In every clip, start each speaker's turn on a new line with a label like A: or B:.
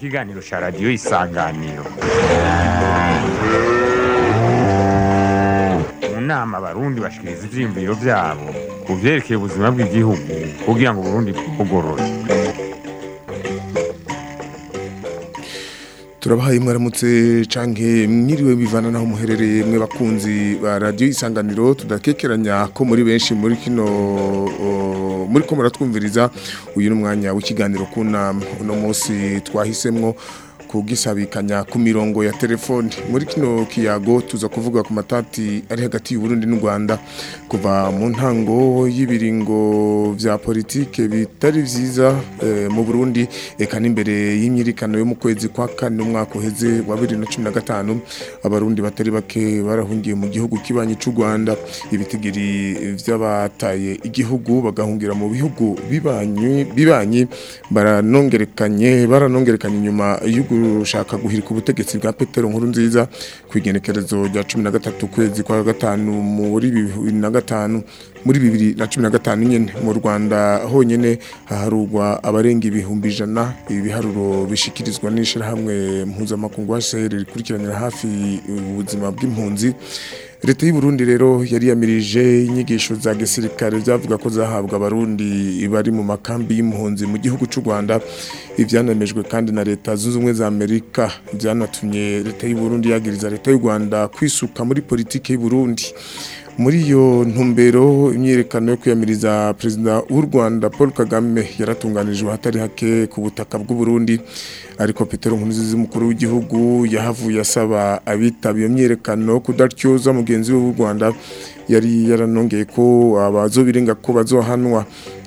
A: ikiganiro cya radiyo isanganiro mu nama abarundi bashikiriza ivyiyumviro vyabo ku vyerekeye ubuzima bw'igihugu kugira ngo uburundi bwugorore
B: turabahaye mwaramutse canke mwiriwe bivana naho muherereye mwe bakunzi ba radio isanganiro tudakekeranya ko muri benshi muri kino o, muri ko muratwumviriza uyu n'umwanya w'ikiganiro kunama uno munsi twahisemwo kugisabikanya ku mirongo ya telefone muri kino kiyago tuza kuvuga ku matati ari hagati y'u Burundi n'u Rwanda kuva mu ntango y'ibiringo vya politike bitari vyiza eh, mu Burundi eka n'imbere y'imyirikano yo mu kwezi kwa kane umwaka uheze wa 2015 abarundi batari bake barahungiye mu gihugu kibanyi c'u Rwanda ibitigiri vy'abataye igihugu bagahungira mu bihugu bibanyi bibanyi baranongerekanye baranongerekanye inyuma y'ugu gushaka guhirika ubutegetsi bwa Petero nkuru nziza kwigenekerezo rya 13 kwezi kwa gatanu muri 2005 muri 2015 nyene mu Rwanda honyene haharurwa abarenga ibihumbi ijana ibiharuro bishikirizwa n'ishirahamwe mpuzamakungu HCR rikurikiranira hafi ubuzima bw'impunzi leta y'u Burundi rero yari yamirije inyigisho za gisirikare zavuga ko zahabwa abarundi bari mu makambi y'impunzi mu gihugu cy'u Rwanda ivyanemejwe kandi na leta zunze ubumwe za Amerika byanatumye leta y'u Burundi yagiriza leta y'u Rwanda kwisuka muri politike y'u Burundi muri iyo ntumbero imyiyerekano yo kwiyamiriza perezida w'u Rwanda Paul Kagame yaratunganijwe hatari hake ku butaka bw'u Burundi ariko Petero Nkurunziza umukuru w'igihugu yahavuye asaba abitaba iyo myiyerekano kudatyoza mugenzi we w'u Rwanda yari yaranongeye ko abazobirenga ko bazohanwa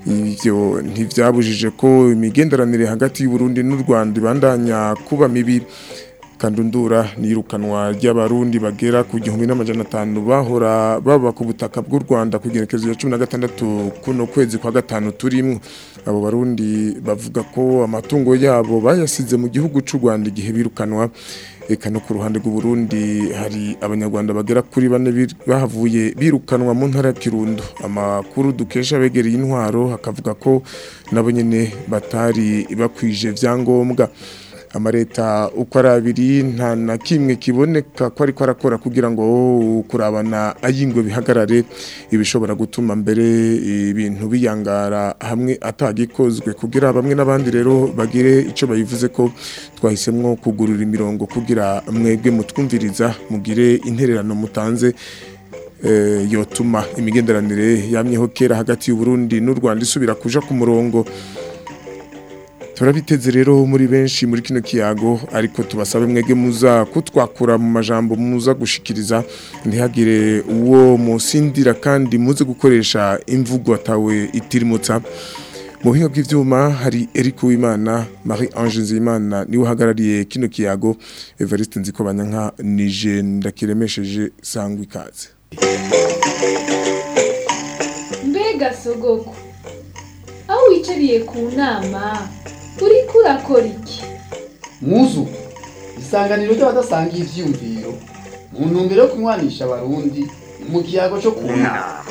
B: ivyo ntivyabujije ko imigenderanire hagati y'u Burundi n'u Rwanda ibandanya kuba mibi kandundura nirukanwa ry'abarundi bagera ku gihumbi n'amajana atanu bahora baba ku butaka bw'u Rwanda ku gerekezo ya 16 kuno kwezi kwa gatanu turimwo abo barundi bavuga ko amatungo yabo bayasize mu gihugu c'u Rwanda igihe birukanwa eka no ku ruhande rw'u Burundi hari abanyarwanda bagera kuri bane bahavuye birukanwa mu ntara ya Kirundo amakuru dukesha begereye intwaro hakavuga ko nabo nyene batari bakwije vyangombwa amareta uko ari abiri nta na kimwe kiboneka ko ariko arakora kugira ngo kurabana ayingwe bihagarare ibishobora gutuma mbere ibintu biyangara hamwe atagikozwe kugira bamwe n'abandi rero bagire icyo bayivuze ko twahisemwo kugurura imirongo kugira mwebwe mutwumviriza mugire intererano mutanze yotuma imigenderanire yamyeho kera hagati y'u Burundi n'u Rwanda isubira kuja ku murongo turabiteze rero muri benshi muri kino kiyago ariko tubasabe mwege muza kutwakura mu majambo muza gushikiriza ntihagire uwo musindira kandi muze gukoresha imvugo atawe itirimutsa mu buhinga bw'ivyuma hari Eric Uwimana Marie Ange Nzimana niwe uhagarariye kino kiyago Evariste Nzikobanyanka nije ndakiremesheje sangwa ikaze
C: mbega sogoko aho wicariye ku nama uriko urakora iki
D: muzu isanganiro ry'abadasangiye ivyiyumviro mu ntumbero yo kunywanisha abarundi mu kiyago cyo kunama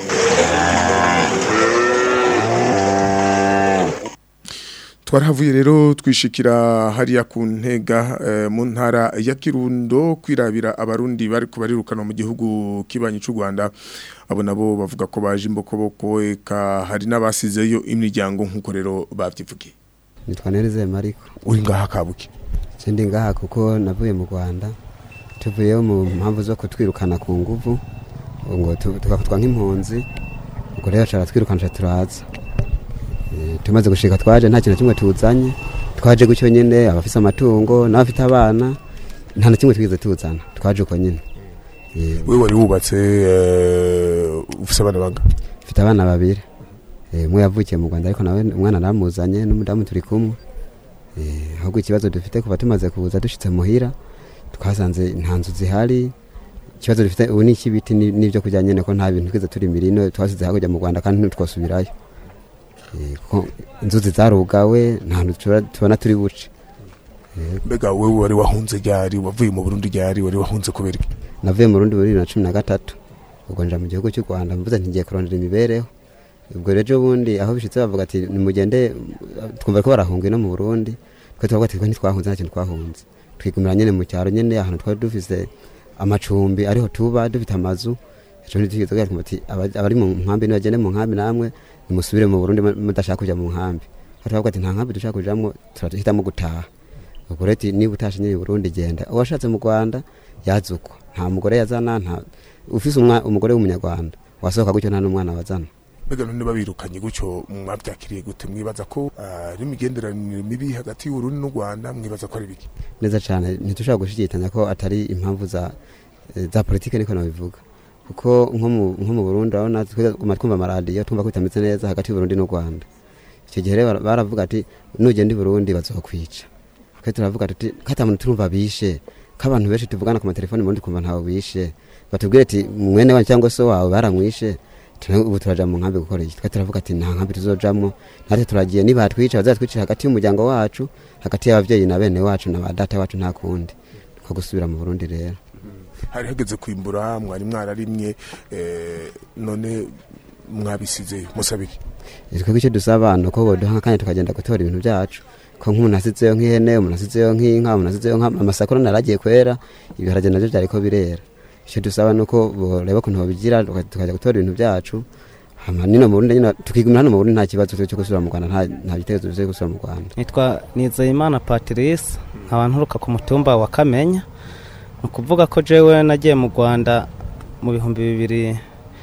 B: twarahavuye rero twishikira hariya ku ntega mu ntara ya kirundo kwirabira abarundi bari kubarirukana mu gihugu kibanyi cy'u Rwanda abo nabo bavuga ko baje imbokoboko eka hari n'abasizeyo imiryango nk'uko rero bavyivugiye
E: nitwa Nereze Mariko
B: uri ngaha kabuki
E: sindi ngaha kuko navuye mu Rwanda tuvuyeyo mu mpamvu zo kutwirukana ku nguvu ngo tugafatwa nk'impunzi ubwo rero cara twirukana turaza tumaze gushika twaje nta kintu kimwe tuzanye twaje gutyo nyene abafise amatungo n'abafite abana nta na kimwe twize tuzana twaje uko nyene
B: we wari wubatse ufise abana banga
E: mfite abana babiri umwe yavukiye mu Rwanda ariko nawe umwana naramuzanye n'umudamu turi kumwe ahubwo ikibazo dufite kuva tumaze kuza dushitse muhira twasanze nta nzu zihari ikibazo dufite ubu ni ikibiti n'ibyo kurya nyene ko nta bintu twize turi mirino twasize hakurya mu Rwanda kandi ntitwosubirayo inzuzi zarugawe nta hantu tubona turi buce
B: mbega wewe wari wahunze ryari wavuye mu Burundi ryari wari wahunze kubera iki
E: navuye mu Burundi muri bibiri na cumi na gatatu ubwo nja mu gihugu cy'u Rwanda mvuze nti ngiye kurondera imibereho ubwo rero bundi aho bishitse bavuga ati nimugende twumva ko barahunga no mu Burundi twe turavuga ati twe ntitwahunze nta kintu twahunze twigumira nyene mu cyaro nyene ahantu twari dufise amacumbi ariho tuba dufite amazu ejo ntitwigeze kugira ati aba- abari mu nkambi nibagende mu nkambi namwe nimusubire mu burundi mu- mudashaka kuja mu nkambi turavuga ati nta nkambi dushaka kujamwo turahitamo gutaha ubwo rero ati niba utashe nyine i burundi genda uwashatse mu rwanda yazukwa nta mugore yazana nta ufise umwa- umugore w'umunyarwanda wasohoka gutyo nta n'umwana wazana
B: mbega none babirukanye gutyo mwabyakiriye gute mwibaza ko ah, ari imigenderanire mibi hagati y'uburundi n'u rwanda mwibaza ko ari biki
E: neza cyane ntitushobora gushidikanya ko atari impamvu za eh, za politike niko nabivuga kuko nko mu- nko mu burundi urabona twuma twumva amaradiyo twumva ko bitameze neza hagati y'uburundi n'u rwanda icyo gihe rero bara- baravuga ati nugenda i burundi bazokwica twe turavuga tuti kata muntu turumva bishe k'abantu benshi tuvugana ku matelefoni murundi kumva ntawe bishe batubwire ati mwene wanyu cyangwa se wawe baramwishe tuna- ubu turaja mu nkambi gukora iki twe turavuga ati nta nkambi tuzojamwo natwe turagiye nibatwica bazatwicira hagati y'umuryango wacu hagati y'abavyeyi na bene wacu na ba data wacu nta kundi ko gusubira mu burundi rero
B: hari hageze kwimbura mwari mwararimye eh, none mwabisize musabiki
E: twebwe icyo dusaba ni uko boduha akanya tukagenda gutora ibintu byacu ko nk'umuntu asizeyo nk'ihene umuntu asizeyo nk'inka umuntu asizeyo amasakuro naragiye kwera ibiharage navyo vyariko birera icyo dusaba ni uko boreba ukuntu babigira tuka- tukajya gutora ibintu byacu hama nino mu Burundi nyine tukigumira hano mu Burundi nta kibazo cyo gusubira mu Rwanda nta nta bitekerezo byo gusubira mu Rwanda
F: nitwa nizeyimana patrice nkaba nturuka ku mutumba wa kamenya ni ukuvuga ko jewe nagiye mu rwanda mu bihumbi bibiri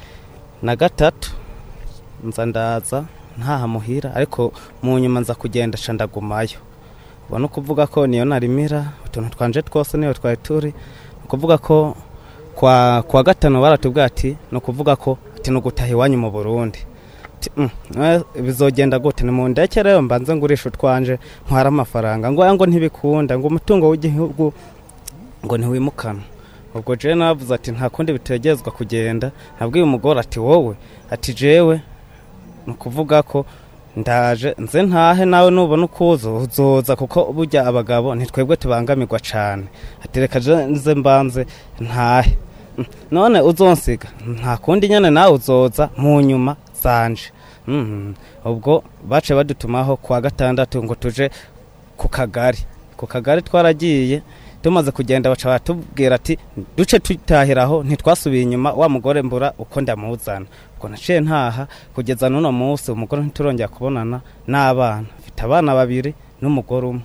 F: na gatatu nza ndaza ntaha muhira ariko mu nyuma nza kugenda ca ndagumayo ubu ni ukuvuga ko niyo narimira utuntu twanje twose niyo twari turi ni ukuvuga ko kwa, kwa gatanu baratubwira ati ni ukuvuga ko ati ni ugutaha iwanyu mu burundi Ati, "Mm, eh, bizogenda gute ni mu ndeke rero mbanze ngurisha utwanje ntwara amafaranga ngo aya ngo ntibikunda ngo umutungo w'igihugu ngo ntiwimukana ubwo jewe navuze ati nta kundi bitegerezwa kugenda nabwiye umugore ati wowe ati jewe ni ukuvuga ko ndaje nze ntahe nawe nubona uko uza uzoza kuko burya abagabo ntitwebwe tubangamirwa cane ati reka je nze mbanze ntahe Mm, none uzonsiga nta kundi nyene nawe uzoza mu nyuma zanje Mhm. ubwo bace badutumaho kuwa gatandatu ngo tuje ku kagari ku kagari twaragiye tumaze kugenda baca batubwira ati duce tutahiraho ntitwasubiye inyuma wa mugore mbura uko ndamuzana ubwo naciye ntaha kugeza n'uno munsi umugore ntiturongera kubonana n'abana mfite abana babiri n'umugore umwe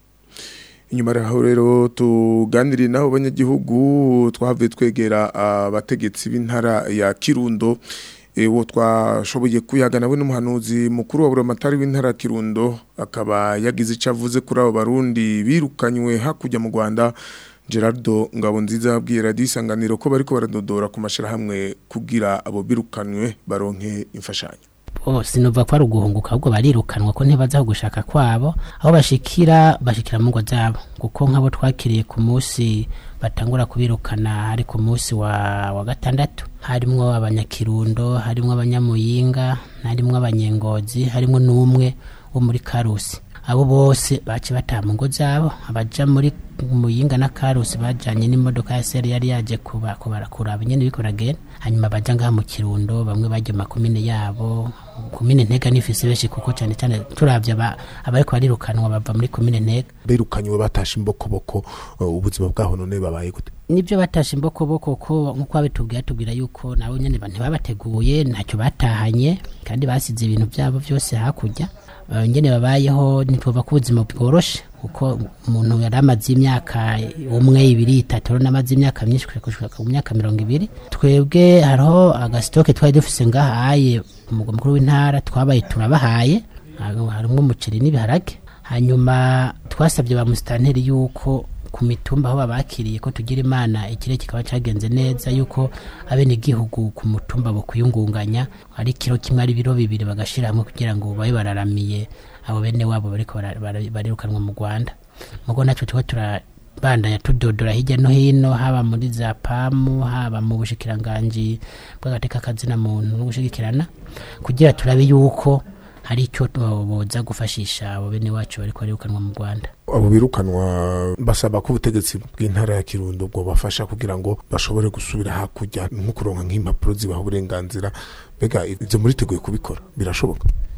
B: inyuma yaho rero tuganiriye n'abo banyagihugu twahavuye twegera abategetsi b'intara ya kirundo Eh, uwo twashoboye kuyaga nawe n'umuhanuzi mukuru wa buramatari w'intara ya kirundo akaba yagize icyo avuze kuri abo barundi birukanywe hakurya mu rwanda gerardo ngabonziza yabwiye radiyo isanganiro ko bariko baradodora ku mashyirahamwe kugira abo birukanywe baronke imfashanyo
G: oh, sinova ko ari uguhunguka ahubwo barirukanwa ko ntibaza aho gushaka kwabo aho bashikira bashikira mu ngo zabo kuko nk'abo twakiriye ku munsi batangura kubirukana hari ku munsi wa, wa gatandatu harimwo abanyakirundo harimwo abanyamuyinga harimwo abanyengozi harimwo n'umwe wo muri karusi abo bose baci bataha mu ngo zabo abaja muri muyinga na karusi bajanye n'imodoka ya seri yari yaje kuba kubara kuraba nyene biko ragenda hanyuma baja ngaha mu kirundo bamwe baje mu makomine yabo komine ntega nifise benshi kuko cyane cyane turavye aba- abariko barirukanwa bava muri komine ntega
B: birukanywe batashe imbokoboko uh, ubuzima bwaho none babaye gute
G: nibyo batashe imbokoboko ko nk'uko babitubwiye atubwira yuko nabo nyene ba- ntibabateguye ntacyo batahanye kandi basize ibintu byabo byose hakurya Eh, nyene babayeho ntituva ko ubuzima bworoshe kuko umuntu yari amaze imyaka umwe ibiri itatu rero namaze imyaka myinshi gushika ku myaka mirongo ibiri twebwe hariho agasitoke twari dufise ngahaye umugwa mukuru w'intara twabaye turabahaye Hariho- harimwo umuceri n'ibiharage hanyuma twasabye ba musitanteri yuko ku mitumba aho babakiriye ko tugira imana ikirere kikaba cyagenze neza yuko abenegihugu ku mutumba bo kuyungunganya ari kiro kimwe ari biro bibiri bagashira hamwe kugira ngo babe bararamiye abo bene wabo bariko bara- bara- barirukanwa mu Rwanda mugo natwe tuba turabandanya tudodora hirya no hino haba muri za pamu haba mu bushikiranganji bw'agateka kazina muntu no gushigikirana kugira turabe yuko hari icyo boza gufashisha abo bene wacu bariko barirukanwa mu Rwanda
B: abo birukanwa basaba ko ubutegetsi bw'intara ya kirundo bwo bafasha kugira ngo bashobore gusubira hakurya nko kuronka nk'impapuro zibaha uburenganzira mbega ibyo muriteguye kubikora birashoboka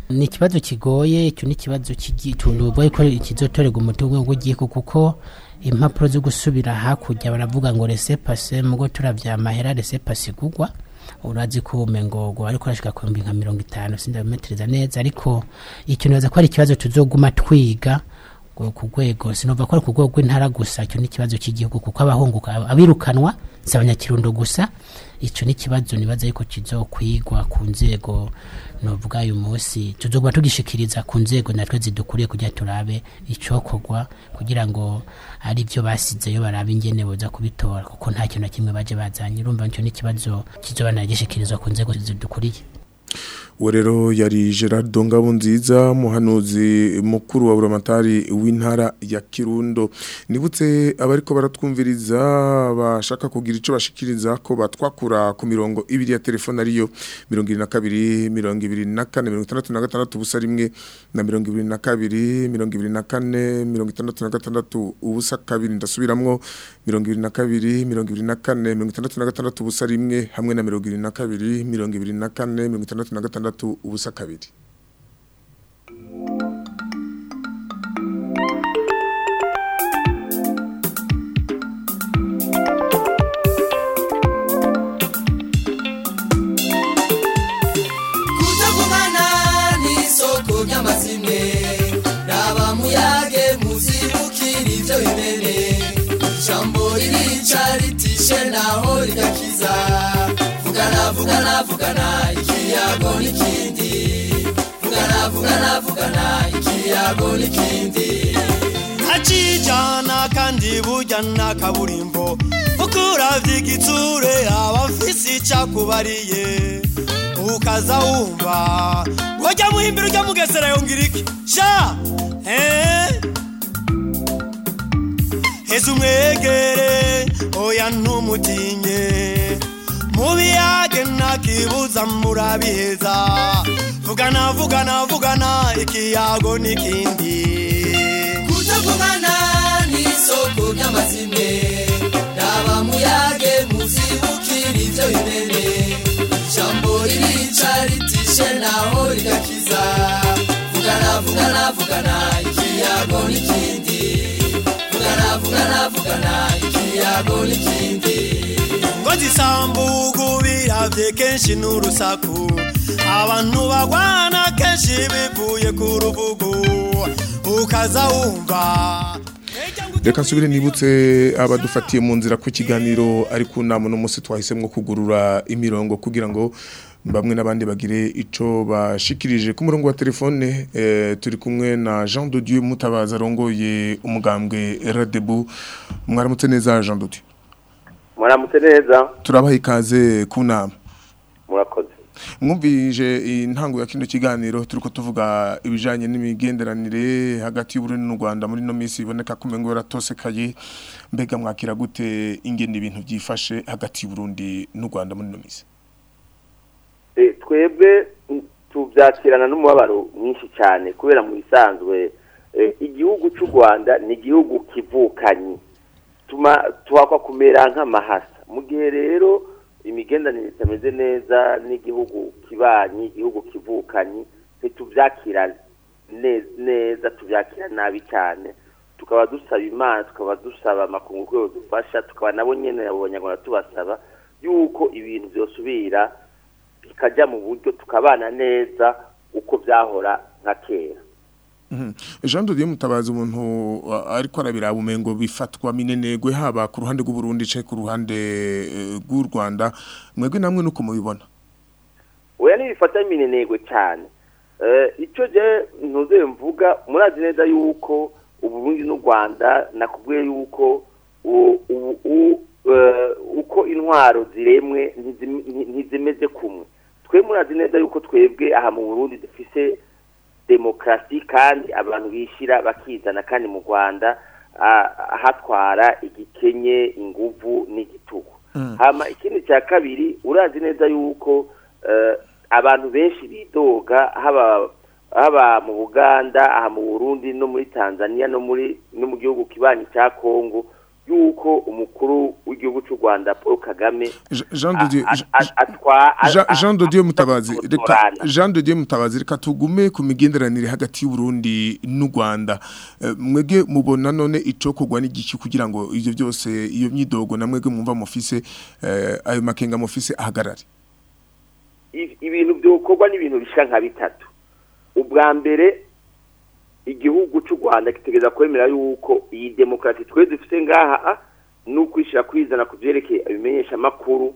G: ni ikibazo kigoye icyo ni ikibazo tuvuga ko kizotorerwa umuti w'igihugu kuko impapuro zo gusubira hakurya baravuga ngo resepase mugo turavya amahera resepase igugwa urazi ko umengogo ariko arashika ku nka mirongo itanu sindabimetereza neza ariko icyo nibaza ko ari ikibazo tuzoguma twiga ku rwego sinumva ko ari ku rwego rw'intara gusa icyo ni ikibazo cy'igihugu kuko abahunguka abirukanwa si abanyakirundo gusa icyo ni ikibazo nibaza yuko kizokwigwa ku nzego nuvuga uyu munsi tuzoguma tugishikiriza ku nzego natwe zidukuriye kugira turabe icokorwa kugira ngo ari byo basizeyo barabe ingene boza kubitora kuko nta kintu na kimwe baje bazanye urumva icyo ni ikibazo kizoba nagishikirizwa ku nzego zidukuriye
B: uwo rero yari gerard ngabo nziza muhanuzi mukuru wa buramatari w'intara ya kirundo nibutse abariko baratwumviriza bashaka kugira icyo bashikiriza ko batwakura ku mirongo ibiri ya telefone ariyo mirongo irindwi na kabiri mirongo ibiri na kane mirongo itandatu na gatandatu ubusa rimwe na mirongo ibiri na kabiri mirongo ibiri na kane mirongo itandatu na gatandatu ubusa kabiri ndasubiramwo mirongo ibiri na kabiri mirongo ibiri na kane mirongo itandatu na gatandatu ubusa rimwe hamwe na mirongo ibiri na kabiri mirongo ibiri na kane mirongo itandatu na gatandatu ubusa kabiri
H: kutagumana n'isoko ry'amazimwe raba muyage muzibukira ibyo bimene ijambo ririca ritishe naho rigakiza vugana vugana vugana ikiyago n'ikindi vugana vugana vugana ikiyago n'ikindi
I: ntacijana kandi burya nta kaburimbo kuko uravye igitsure aba afise icakubariye ukaza wumva wajya muhimbira ujya mugesera yongera iki sha eh? heza umwegere oya ntumutinye mubiyage ntakibuza murabiheza vugana vugana vugana ikiyago n'ikindi
H: kutagumana n'isoko ry'amazimwe raba muyage muzibukira ibyo bimene ijambo ririca ritishe naho rigakiza vugana vugana vugana ikiyago n'ikindi vugana vugana vugana ikiyago n'ikindi
I: ngo zisambugu biravye kenshi n'urusaku abantu bagwana kenshi bivuye ku rubugu ukaza wumva
B: reka nsubire nibutse abadufatiye mu nzira ku kiganiro ari ku nama n'umunsi twahisemo kugurura imirongo kugira ngo bamwe n'abandi bagire icyo bashikirije ku murongo wa telefone eh, turi kumwe na Jean de Dieu Mutabaza arongoye umugambwe Radebu mwaramutse neza Jean de Dieu
J: muramutse neza
B: turabaha ikaze ku nama
J: murakoze
B: mwumvije intango ya kino kiganiro turiko tuvuga ibijanye n'imigenderanire hagati y'Uburundi n'u Rwanda muri no misi iboneka ko mengo yaratosekaye mbega mwakira gute ingene ibintu byifashe hagati y'Uburundi n'u Rwanda muri no misi
J: Eh, twebwe mm, tubyakirana n'umubabaro mwinshi cyane kubera mu bisanzwe eh, igihugu cy'u Rwanda ni igihugu kivukanyi tuma tuhakwa kumera nk'amahasa mu gihe rero imigendanire itameze neza n'igihugu kibanyi igihugu kivukanyi ntitubyakira ne- neza tubyakira nabi cyane tukaba dusaba imana tukaba dusaba amakungu ko dufasha tukaba nabo nyene abo banyarwanda tubasaba yuko ibintu byosubira bikajya mu buryo tukabana neza uko byahora nka kera
B: Mhm. Jean de Dieu Mutabaza umuntu uh, ariko arabiraba umengo bifatwa minenegwe haba ku ruhande rw'u Burundi ce ku ruhande eh, rw'u Rwanda mwebwe namwe nuko mubibona
J: oya ntibifata minenegwe cyane Eh, icyo je ntuze mvuga murazi neza yuko uburundi n'u rwanda nakubwiye yuko u- u- u- eh, uko intwaro ziremwe ntizim- nti- ntizimeze kumwe twe murazi neza yuko twebwe aha mu burundi dufise demokarasi kandi abantu bishira bakizana kandi mu rwanda ah, hatwara igikenye inguvu n'igitugu hama ikindi cya kabiri urazi neza yuko eh, abantu benshi bidoga haba haba mu Buganda aha mu Burundi no muri Tanzania no muri no mu gihugu kibanyi cya Kongo yuko umukuru w'igihugu cy'u Rwanda Paul Kagame
B: Je- Jean de Dieu
J: a- a- atwa a-
B: Jean-
J: a-
B: Jean de Dieu Mutabazi reka
J: gutorana.
B: Jean de Dieu Mutabazi reka tugume ku migenderanire hagati y'u Burundi n'u Rwanda Eh, mwege mubona none ico kugwa n'igiki kugira ngo ivyo byose iyo myidogo na mwege mwumva mufise eh, ayo makenga mufise ahagarare
J: i- ibintu byokorwa n'ibintu bishika nka bitatu ubwa mbere igihugu cy'u Rwanda kitegeza kwemera yuko iyi demokarasi twe dufite ngaha n'ukwishira kwizana ku byerekeye abimenyesha makuru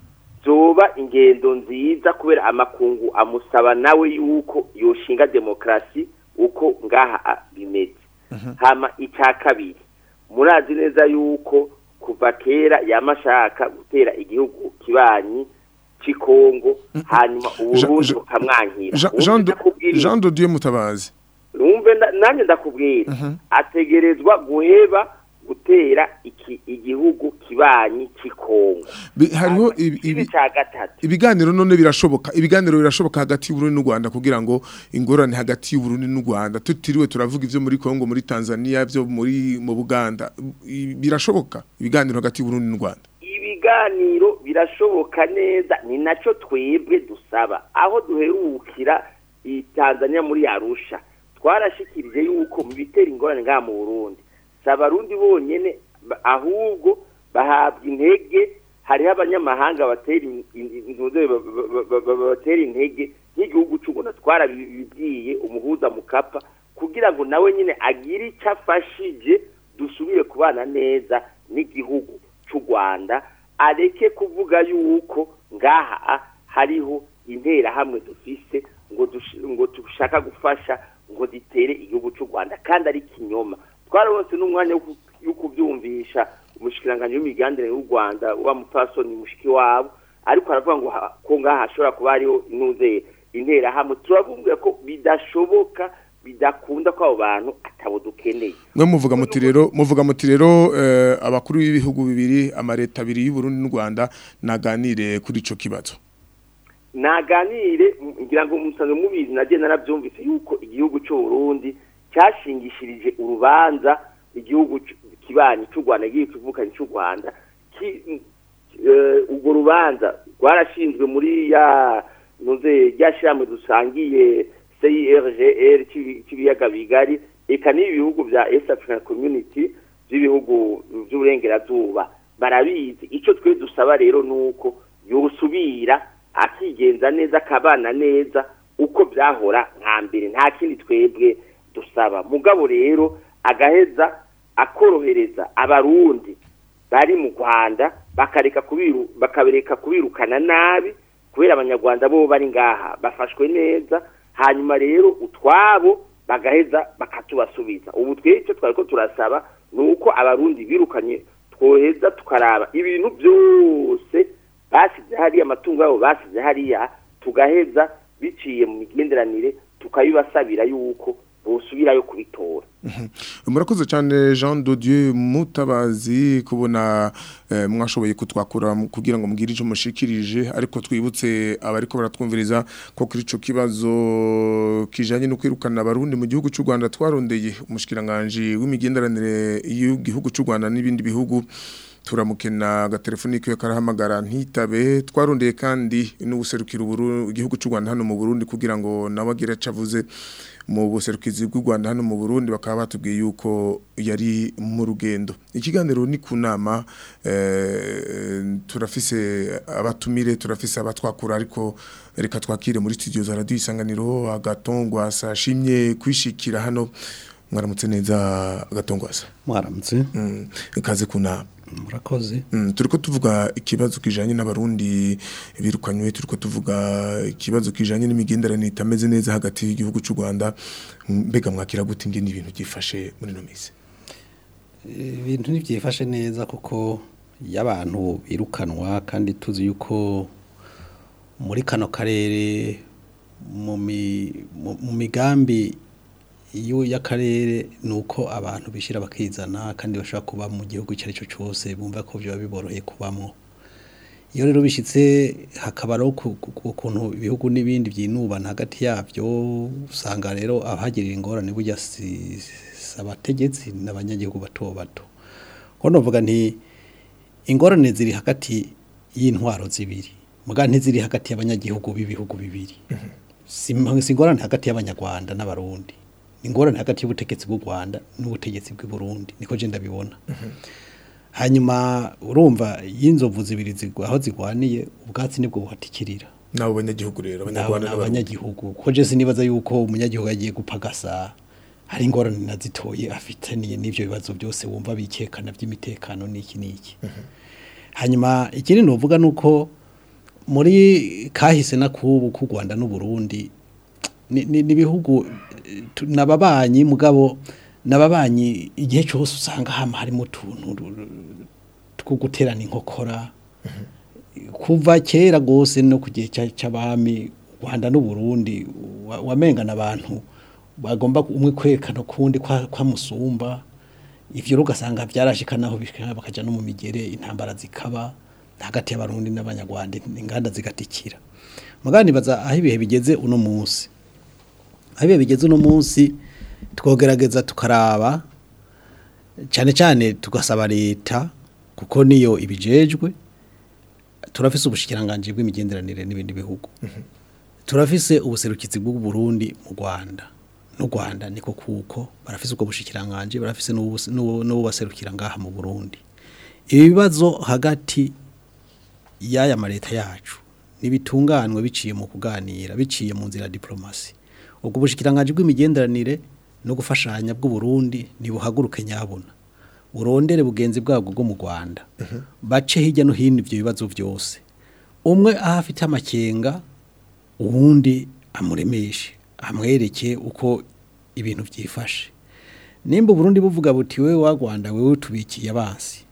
J: zoba ingendo nziza kubera amakungu amusaba nawe yuko yoshinga demokarasi uko ngaha a- bimeze hama icya kabiri murazi neza yuko kuva kera yamashaka gutera igihugu kibanyi cy'ikongo hanyuma uburundi
B: Jean-
J: bukamwankira
B: Jean- Jean de- Jean de Dieu Mutabazi
J: numve na- nanjye ndakubwira ategerezwa guheba gutera iki igihugu kibanyi cy'ikongo
B: Bi- hariho ibi-
J: ibi
B: ibi-
J: cya gatatu
B: ibiganiro none birashoboka ibiganiro birashoboka hagati y'u Burundi n'u Rwanda kugira ngo ingorane hagati y'u Burundi n'u Rwanda tutiriwe turavuga ivyo muri Kongo muri Tanzania byo muri mu Buganda I- birashoboka ibiganiro hagati y'u Burundi n'u Rwanda
J: ibiganiro birashoboka neza ni nacyo twebwe dusaba aho duherukira i Tanzania muri Arusha twarashikirije yuko mu bitera ingorane ngaha mu Burundi si abarundi bonyene ba- ahubwo bahabwa intege hariho abanyamahanga batera in- in- intuze ba- ba- ba- ba- batera intege nk'igihugu cy'u Rwanda twarabibwiye umuhuza mukapa kugira ngo nawe nyine agire icyo afashije dusubire kubana neza n'igihugu cy'u Rwanda areke kuvuga yuko ngaha hariho interahamwe dufise ngo dush- ngo dushaka gufasha ngo ditere igihugu cy'u Rwanda kandi ari kinyoma twarabonse n'umwanya wo ku- wo kubyumvisha umushikiranganje w'imiganire y'u Rwanda wa mupfasoni mushiki wabo ariko aravuga ngo ha- ko ngaha hashobora kuba hariho inuze interahamwe turavuga ko bidashoboka bidakunda ko abo bantu atabo dukeneye
B: mwe muvuga muti rero muvuga muti rero eh, abakuru b'ibihugu bibiri amareta abiri y'u Burundi n'u Rwanda naganire kuri ico kibazo
J: naganire m- ngira ngo musanzwe mubizi nagiye narabyumvise yuko igihugu cy'u Burundi cyashingishirije urubanza igihugu c- kibanyi cy'u Rwanda igiye kivukanye cy'u Rwanda ki- eh, urwo rubanza rwarashinzwe muri ya nuze ryashiramwe dusangiye CIRGL cy'ibi- cy'ibiyaga bigari eka n'ibi bihugu bya East African Community by'ibihugu by'uburengerazuba barabizi icyo twe dusaba rero nuko yosubira akigenza neza akabana neza uko byahora nka mbere nta kindi twebwe dusaba mugabo rero agaheza akorohereza abarundi bari mu Rwanda bakareka kubiru bakabereka kubirukana nabi kubera abanyarwanda bo bari ngaha bafashwe neza hanyuma rero utwabo bagaheza bakatubasubiza ubu twebwe icyo twari ko turasaba ni uko abarundi birukanye twoheza tukaraba ibintu byose basize hariya amatungo yabo basize hariya tugaheza biciye mu migenderanire tukabibasabira yuko bosubirayo kubitora
B: murakoze cyane Jean de Dieu Mutabazi kubona eh, mwashoboye kutwakura mu- kugira ngo mugire ico mushikirije ariko twibutse abariko baratwumviriza ko kuri ico kibazo kijanye no kwirukana abarundi mu gihugu cy'u Rwanda twarondeye umushikiranganje w'imigenderanire y'igihugu cy'u Rwanda n'ibindi bihugu turamukena agatelefoni kiwe karahamagara ntitabe twarondeye kandi n'ubuserukira uburu igihugu cy'u Rwanda hano mu Burundi kugira ngo nawe agire aco avuze mu buserukizi bw'u Rwanda hano mu Burundi bakaba batubwiye yuko yari mu rugendo ikiganiro ni ku nama eh, turafise abatumire turafise abatwakura ariko reka twakire muri studio za radio isanganiro agatongwa sashimye kwishikira hano mwaramutse neza agatongwasa
K: mwaramutse
B: mm. ikaze ku nama
K: murakoze
B: Mm, turiko tuvuga ikibazo kijanye n'abarundi birukanywe turiko tuvuga ikibazo kijanye n'imigenderanire itameze neza hagati y'igihugu cy'u Rwanda Mm, mbega mwakira gute ingene ibintu byifashe muri no misi
K: ibintu ntibyifashe neza kuko iyo abantu birukanwa kandi tuzi yuko muri kano karere mu mi- mu- mu migambi iyo y'akarere ni uko abantu bishyira bakizana kandi bashobora kuba mu gihugu icyo ari cyo cyose bumva ko biba biboroheye kubamo iyo rero bishyitse hakabaho ukuntu ibihugu n'ibindi byinubana hagati yabyo usanga rero abahagirira ingorane burya si si abategetsi n'abanyagihugu bato bato ko novuga nti ingorane ziri hagati y'intwaro zibiri muga ntiziri hagati y'abanyagihugu b'ibihugu bibiri si si ingorane hagati y'abanyarwanda n'abarundi ni ingorane hagati y'ubutegetsi bw'u Rwanda n'ubutegetsi bw'i Burundi niko je ndabibona hanyuma urumva y'inzovu zibiri zigwa aho zigwaniye ubwatsi nibwo buhatikirira
B: nabo banyagihugu rero
K: Nabo
B: abanyarwanda
K: ni abanyagihugu ko je sinibaza yuko umunyagihugu agiye gupagasa hari ingorane nazitoye afitaniye n'ivyo bibazo byose wumva bikekana by'imitekano n'iki n'iki hanyuma ikindi novuga nuko muri kahise na kubu ku Rwanda n'u Burundi ni ni- ni ibihugu eh, tu- nababanyi mugabo nababanyi igihe cyose usanga hama harimo utuntu ru- ru- two guterana inkokora kuva kera gose no ku gihe cya- c'abami u Rwanda n'u Burundi wa- wamengana abantu bagomba umwe kwerekana kundi kwa, kwa musumba ivyo rero ugasanga byarashikanaho bishika bakaja no mu migere intambara zikaba hagati y'abarundi n'abanyarwanda inganda zigatikira mugani baza aho ibihe bigeze uno munsi aho ibihe bigeze uno munsi twogerageza tukaraba cyane cyane tugasaba leta kuko niyo ibijejwe turafise ubushikiranganje bw'imigenderanire n'ibindi bihugu turafise ubuserukizi bw'u Burundi mu Rwanda n'u Rwanda niko kuko barafise ubwo bushikiranganje barafise n'ubu- n'ubu n'ubu baserukira ngaha mu Burundi ibibazo hagati y'aya mareta yacu nibitunganwe biciye mu kuganira biciye mu nzira ya diplomasi ubwo bushikiranganje bw'imigenderanire no gufashanya bw'u Burundi nibuhaguruke nyabona urondere bugenzi bwabwo bwo mu Rwanda bace hirya no hino ivyo bibazo byose umwe aho afite amakenga uwundi amuremeshe amwereke uko ibintu byifashe nimba Burundi buvuga buti wewe wa Rwanda wewe tubikiye abansi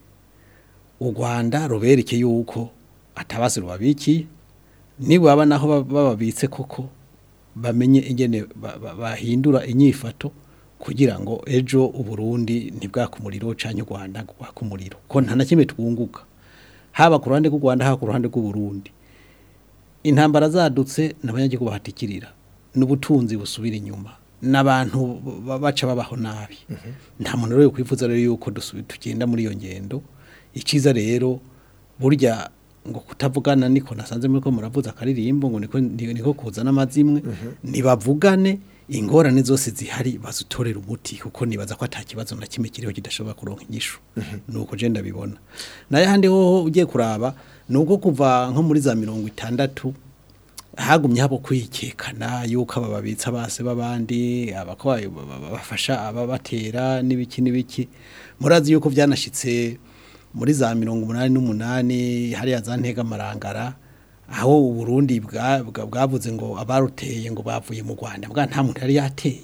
K: u Rwanda rubereke yuko atabasi rubabikiye nibaba naho ba- bababitse koko bamenye ingene ba- ba- bahindura inyifato kugira ngo ejo uburundi ntibwakumuriro canke u Rwanda rwakumuriro ko nta na kimwe twunguka haba ku ruhande rw'u Rwanda haba ku ruhande rw'u Burundi intambara zadutse n'abanyagihugu bahatikirira n'ubutunzi busubira inyuma n'abantu ba- baca babaho nabi nta muntu rero kwifuza rero yuko dusubi- tugenda muri iyo ngendo iciza rero burya ngo kutavugana niko nasanze muri ko muravuza akaririmbo ngo niko niko kuzana amazimwe nibavugane ingorane zose zihari bazutorera umuti kuko nibaza ko ata kibazo na kimwe kiriho kidashobora kuronka inyishu nuko je ndabibona naye handi hoho ugiye kuraba nuko kuva nko muri za mirongo itandatu hagumye habo kwikekana yuko aba babitsa base babandi abakwaye bafasha ababatera n'ibiki n'ibiki murazi yuko byanashitse muri za mirongo umunani n'umunani hariya za ntega marangara aho uburundi bwa- bwa- bwavuze ngo abaruteye ngo bavuye mu rwanda bwa nta muntu yari yateye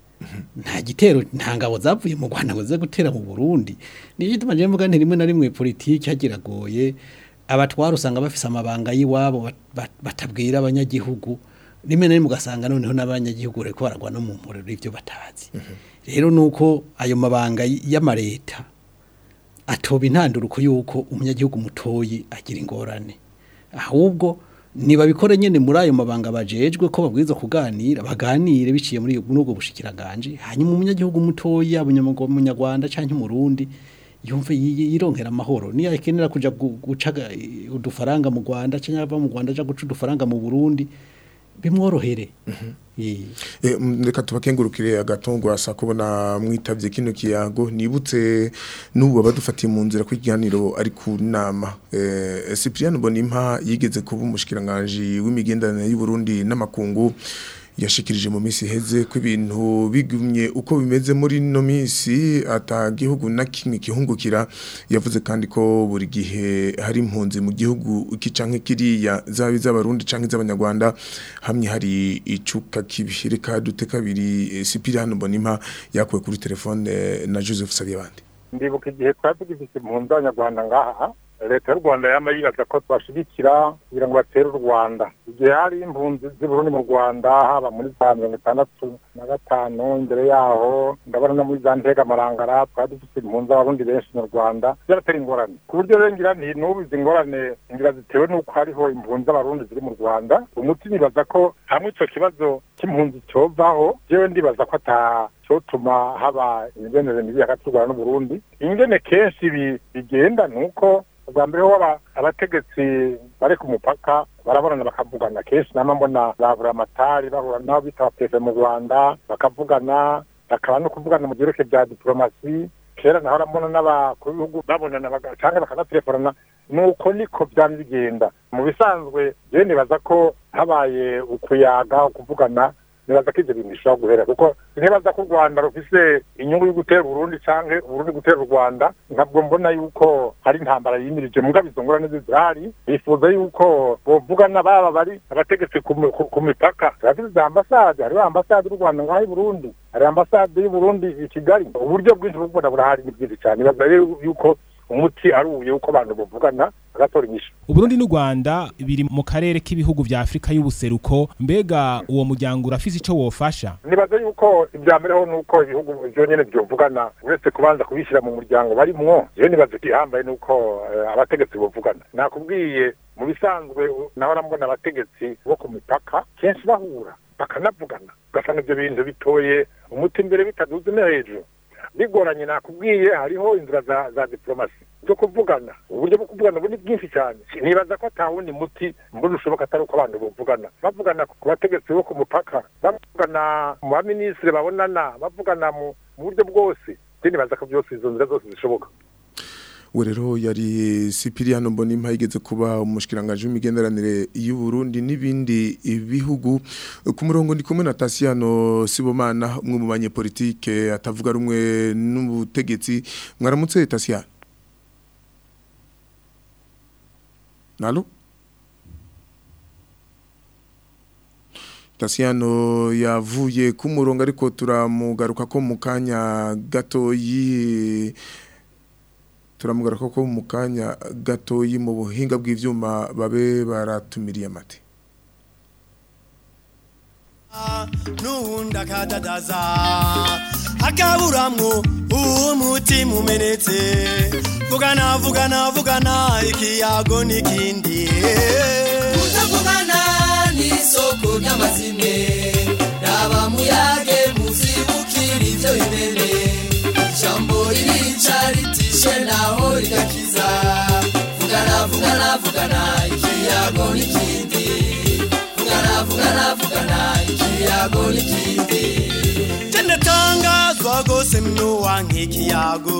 K: nta gitero nta ngabo zavuye mu rwanda ngo zize gutera mu burundi niyo gituma njyewe mvuga nti rimwe na rimwe politiki hagiragoye abatwara usanga bafise amabanga y'iwabo bat- bat- batabwira abanyagihugu rimwe na rimwe ugasanga noneho n'abanyagihugu bariko baragwa no mu mporero ivyo batazi rero nuko ayo mabanga y- y'amareta atoba intanduruko yuko umunyagihugu mutoyi agira ingorane ahubwo nibabikore nyene muri ayo mabanga bajejwe ko babwirizwa kuganira baganire biciye muri muri ubwo bushikiranganje hanyuma umunyagihugu mutoyi yaba umunyamaguru- umunyarwanda canke umurundi yumve yi- yi- yironkera amahoro niyo akenera kuja gu- guca ga- udufaranga mu Rwanda canke ava mu Rwanda aja guca udufaranga mu Burundi bimworohere Eh.
B: Eh, mm, reka tubakengurukire agatongwa sa kubona mwitavye kino kiyago nibutse n'ubu abadufatiye mu nzira kw'ikiganiro ari ku nama eh, Cyprien Bonimpa yigeze kuba umushikiranganje w'imigenderanire y'u Burundi n'amakungu yashikirije mu misi heze ko ibintu bigumye uko bimeze muri no misi atagihugu na kimwe kihungukira yavuze kandi ko buri gihe hari impunzi mu gihugu iki canke kiriya zabi z'abarundi canke z'abanyarwanda hamwe hari icuka kibi reka dute kabiri eh, Cyprien Bonimpa yakuwe kuri telefone eh, na Joseph Sabiyabandi
L: ndibuka igihe twari tugifite impunzi z'abanyarwanda ngaha leta y'u rwanda yama yibaza ko twashigikira kugira ngo batere u rwanda igihe hari impunzi z'uburundi mu rwanda haba muri za mirongo itandatu na gatanu imbere yaho ndabona no muri za ntega marangara twari dufite impunzi abarundi benshi mu rwanda byaratera ingorane ku buryo rero ngira nti n'ubu izi ngorane ngira zitewe n'uko hariho impunzi z'abarundi ziri mu rwanda umuti nibaza ko hamwe ico kibazo cy'impunzi cyovaho jewe ndibaza ko ata cyotuma haba imigenere mibi hagati y'u rwanda n'uburundi ingene kenshi bi- bigenda ni uko ubwa mbere ho aba- abategetsi bari ku mupaka barabonana bakavugana kenshi nama mbona babura amatari bahura nabo bita abapefe mu rwanda bakavugana bakaba no kuvugana mu byerekeye bya diplomasi kera naho urabona n'abakuru b'ibihugu babonana baga- canke bakanatelefonana nuko niko byari bigenda mu bisanzwe jewe nibaza ko habaye ukuyaga ukuvugana nibaza ko ivyo bintu bishobora guhera kuko ntibaza ko u rwanda rufise inyungu yo gutera uburundi canke uburundi gutera u rwanda ntabwo mbona yuko hari intambara yimirije mugabo izo ngorane zirahari bifuza yuko bovugana baba bari abategetsi ku mi- ku- ku mipaka turafise za ambasade hariho ambasade y'u rwanda ngaho i burundi hari ambasade y'u burundi i kigali uburyo bwinshi bwo kubona burahari ni bwinshi cyane nibaza rero yuko umuti ari uyu uko abantu bavugana bagatora inyishu
M: Uburundi n'u Rwanda biri mu karere k'ibihugu vya Afrika y'ubuseruko mbega uwo muryango urafise ico wofasha
L: nibaza yuko ibya mbere ho nuko ibihugu byonyene byovugana uretse kubanza kubishyira mu muryango barimwo jewe nibaza igihambaye nuko eh, abategetsi bovugana nakubwiye mu bisanzwe u- naho arambona abategetsi bo ku mipaka kenshi bahura bakanavugana ugasanga ibyo bintu bitoye umuti imbere bitaduze no hejuru bigoranye nakubwiye hariho inzira za, za diplomasi zo kuvugana uburyo bwo kuvugana ubu ni bwinshi cyane nibaza ko ata wundi muti mbona ushoboka atari uko abantu bavugana bavugana ku bategetsi bo ku mupaka bavugana mu baminisitiri babonana bavugana mu mu buryo bwose je nibaza ko byose izo nzira zose zishoboka
B: we rero yari Sipiriano Mbonimpa yigeze kuba umushikiranganje w'imigenderanire y'u Burundi n'ibindi bihugu ku murongo ndi kumwe na Tasiano Sibomana umwe mu banyepolitike atavuga rumwe n'ubutegetsi mwaramutse Tasiano Nalo Tasiano yavuye ku murongo ariko turamugaruka ko mu kanya gatoyi turamugaruka ko mu kanya gatoyi mu buhinga bw'ivyuma babe baratumiriye amate
I: n'ubundi akadadaza akaburamwo umutima umenetse vugana vugana vugana ikiyago n'ikindi
H: kutavugana n'isoko ry'amazime raba muyage muzibukira ibyo bimene ijambo ririca ritishe naho rigakiza vugana vugana vugana ikiyago n'ikindi vugana vugana vugana ikiyago n'ikindi
I: tendatangazwa gose mnuwa nk'ikiyago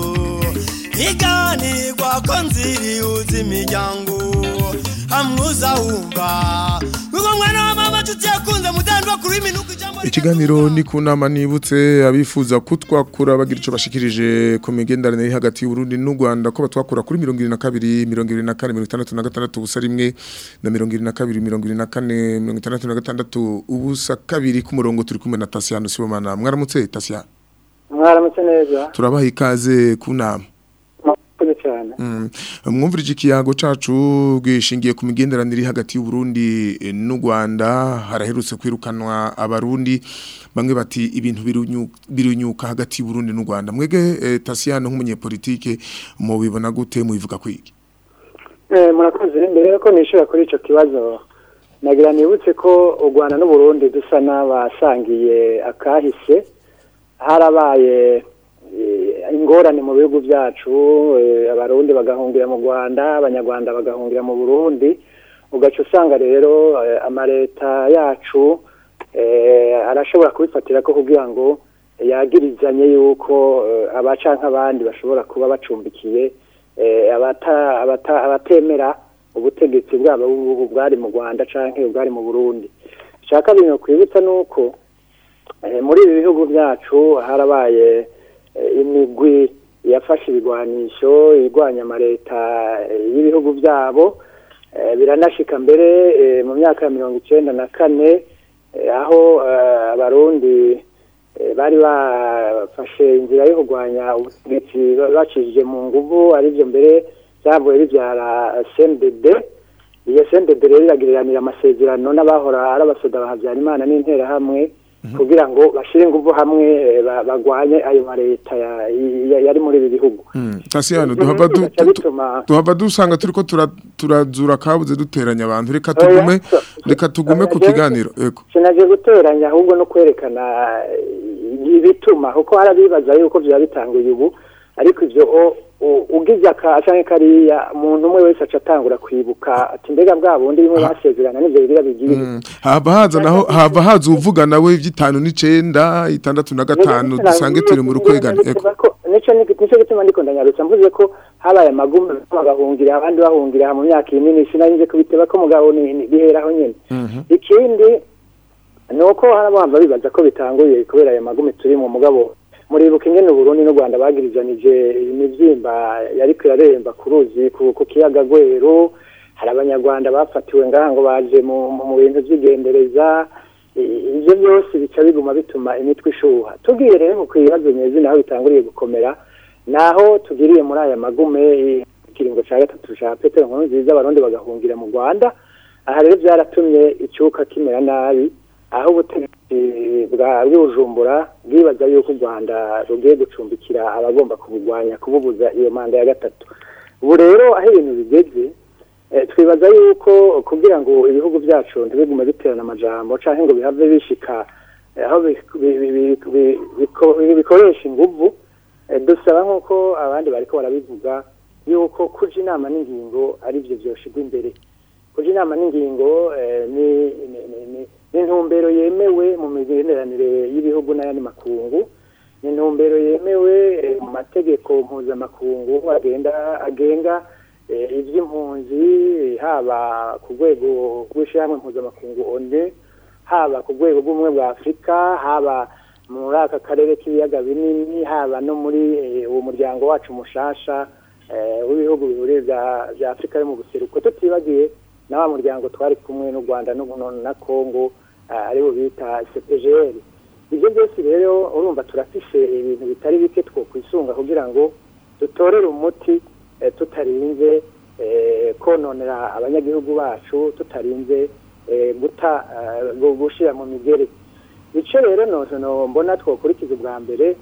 I: iganirwa ko nziri uzi imiryango hamwuza wumva uwo mwana wa mama nshuti yakunze mudandwa kuri minuko ijambo
B: ikiganiro ni ku nama nibutse abifuza kutwakura bagira icyo bashikirije ku migenderanire iri hagati y'uburundi n'u rwanda ko batwakura kuri mirongo irindwi na kabiri mirongo irindwi na kane mirongo itandatu na gatandatu ubusa rimwe na mirongo irindwi na kabiri mirongo irindwi na kane mirongo itandatu na gatandatu ubusa kabiri ku murongo turi kumwe na tasiyano sibomana mwaramutse tasiyano
N: mwaramutse neza
B: turabaha ikaze ku nama
N: murakoze cyane
B: Mm. mwumvirije ikiyago cacu gishingiye ku migenderanire iri hagati y'uburundi eh, n'u rwanda haraherutse kwirukanwa abarundi bamwe bati ibintu birunyu- birunyuka hagati y'uburundi n'u rwanda mwege eh, tasiyano nk'umunyepolitike mubibona gute mubivuga kwiki
N: Eh, murakoze mbere yuko nishura kuri icyo kibazo nagira nibutse ko u rwanda n'uburundi dusa n'abasangiye akahise harabaye eh, ingorane mu bihugu byacu eh, abarundi bagahungira mu rwanda abanyarwanda bagahungira mu burundi ugaca usanga rero eh, amaleta yacu eh, arashobora kubifatira ko kugira ngo yagirizanye yuko eh, abaca nk'abandi bashobora kuba bacumbikiye eh, abata- abata- abatemera ubutegetsi bwabo bw'ubu bwari mu rwanda canke bwari mu burundi icya kabiri ni ukwibutsa ni uko eh, muri ibi bihugu byacu harabaye eh, imigwi yafashe ibigwanisho irwanya amaleta eh, y'ibihugu byabo eh, biranashika mbere eh, mu myaka ya mirongo icenda na kane eh, aho eh, abarundi eh, bari bafashe inzira yo kurwanya ubutegetsi bacishije mu nguvu aribyo mbere byavuye bibyara CNDD iyo CNDD rero iragiriranira amasezerano n'abahora ari abasoda ba Habyarimana n'interahamwe kugira ngo bashire ingufu hamwe eh, ba- bagwanye ayo mareta ya- ya- yari muri ibi bihugu
B: Tasiyano duhava du-
N: bigaca
B: du-
N: bituma
B: duhava dusanga turiko tura- turazura kabuze duteranya abantu reka tugume reka tugume ku kiganiro ego
N: sinaje guteranya ahubwo no kwerekana eh, ibituma kuko harabibaza yuko byaba bitanguye ubu ariko ivyo o- u- ugize aka canke kariya umuntu umwe wese aca atangura kwibuka ati mbega bwa bundi bimwe basezerana n'ivyo bigira bigiye
B: hava haza naho hava haza uvuga nawe ivy'itanu n'icenda itandatu na gatanu dusange turi mu rukwegane ego
N: nico nico gituma ndiko ndanyarutsa mvuze ko habaye amagume bagahungira abandi bahungira mu myaka minini sinarinze kubiteba ko mugabo ni ni- biheraho nyene ikindi nuko harabamba bibaza ko bitanguye kubera ayo magume turi mu mugabo muribuka ingene Burundi n'u Rwanda bagirijanije imivyimba yariko iraremba ku ruzi ku ku kiyaga Gweru hari abanyarwanda bafatiwe ngaha ngo baje mu mu- mu bintu vy'igendereza I- ivyo byose bica biguma bituma imitwe ishuha tugiye rero ku bibazo nyezi naho bitanguriye gukomera naho tugiriye muri aya magume i- ikiringo ca gatatu ca Petero Nkurunziza abarundi bagahungira mu Rwanda aha rero byaratumye icyuka kimera nabi aho ubutegetsi bwa bw'ubujumbura bwibaza yuko u rwanda rugiye gucumbikira abagomba kubugwanya kububuza iyo manda ya gatatu ubu rero aho ibintu bigeze eh, twibaza yuko kugira ngo ibihugu byacu ntibigume biterana amajambo canke ngo bihave bishika eh, aho bi- bi- bi- bi- bi- biko- bikoresha inguvu eh, dusaba nk'uko abandi bariko barabivuga yuko kuja inama n'ingingo ari byo vyoshigwa imbere kuja inama n'ingingo eh, ni ni- ni- ni- ni intumbero yemewe mu migenderanire y'ibihugu n'ayandi makungu ni intumbero yemewe eh, mu mategeko mpuzamakungu agenda agenga eh, ivy'impunzi eh, haba ku rwego rw'ishyirahamwe mpuzamakungu one haba ku rwego rw'ubumwe bwa afurika haba muri aka karere k'ibiyaga binini haba no muri eh, uwo muryango wacu mushasha eh, w'ibihugu bihuriye bya bya afurika yo mu buseruko tutibagiye na wa muryango twari kumwe n'u rwanda n'u- no- na congo eh, aribo bita cpgr ibyo byose rero urumva turafishe ibintu bitari bike two kwisunga kugira ngo dutorere umuti eh, tutarinze eh, kononera abanyagihugu bacu tutarinze eh, guta eh, gu- gushira mu migere ico rero no no mbona twokurikiza ubwa mbere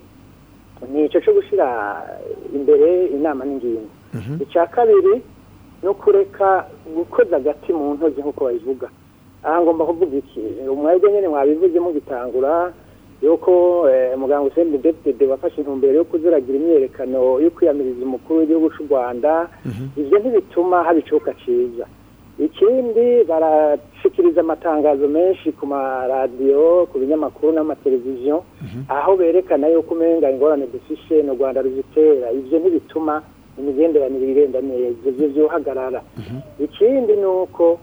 N: ni ico co gushira imbere inama n'ingingo icya kabiri no kureka gukoza agati mu ntozi nk'uko babivuga aha ngomba kuvuga iki umwebwe nyine mwabivuze mugitangura yuko eh, muganga Hussein Depite wafashe intumbero yo kuziragira imyerekano yo kwiyamiriza umukuru w'igihugu cy'u Rwanda ivyo ntibituma haba icuka ciza ikindi barashikiriza amatangazo menshi ku maradiyo ku binyamakuru n'amateleviziyo aho berekana yuko umenga ingorane dufishe no Rwanda ruzitera ivyo ntibituma imigenderanire igenda neza ivyo vyohagarara ikindi ni uko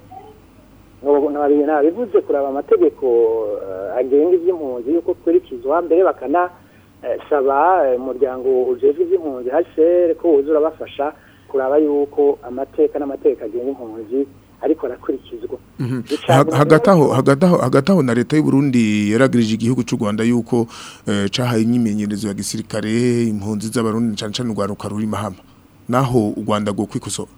N: nabivuze kuraba amategeko eh, agenga ivy'impunzi yuko kurikizwa mbere bakanasaba umuryango ujejwe ivy'impunzi HCR ko wuzura bafasha kuraba yuko amateka n'amateka agenga impunzi ariko arakurikizwa
B: Ha- hagati aho hagati aho hagati aho na leta y'u Burundi yaragirije igihugu cy'u Rwanda yuko eh, cahaye imyimenyerezo ya gisirikare impunzi z'abarundi cyane cyane urwaruka ruri mahama naho u Rwanda go kwikosora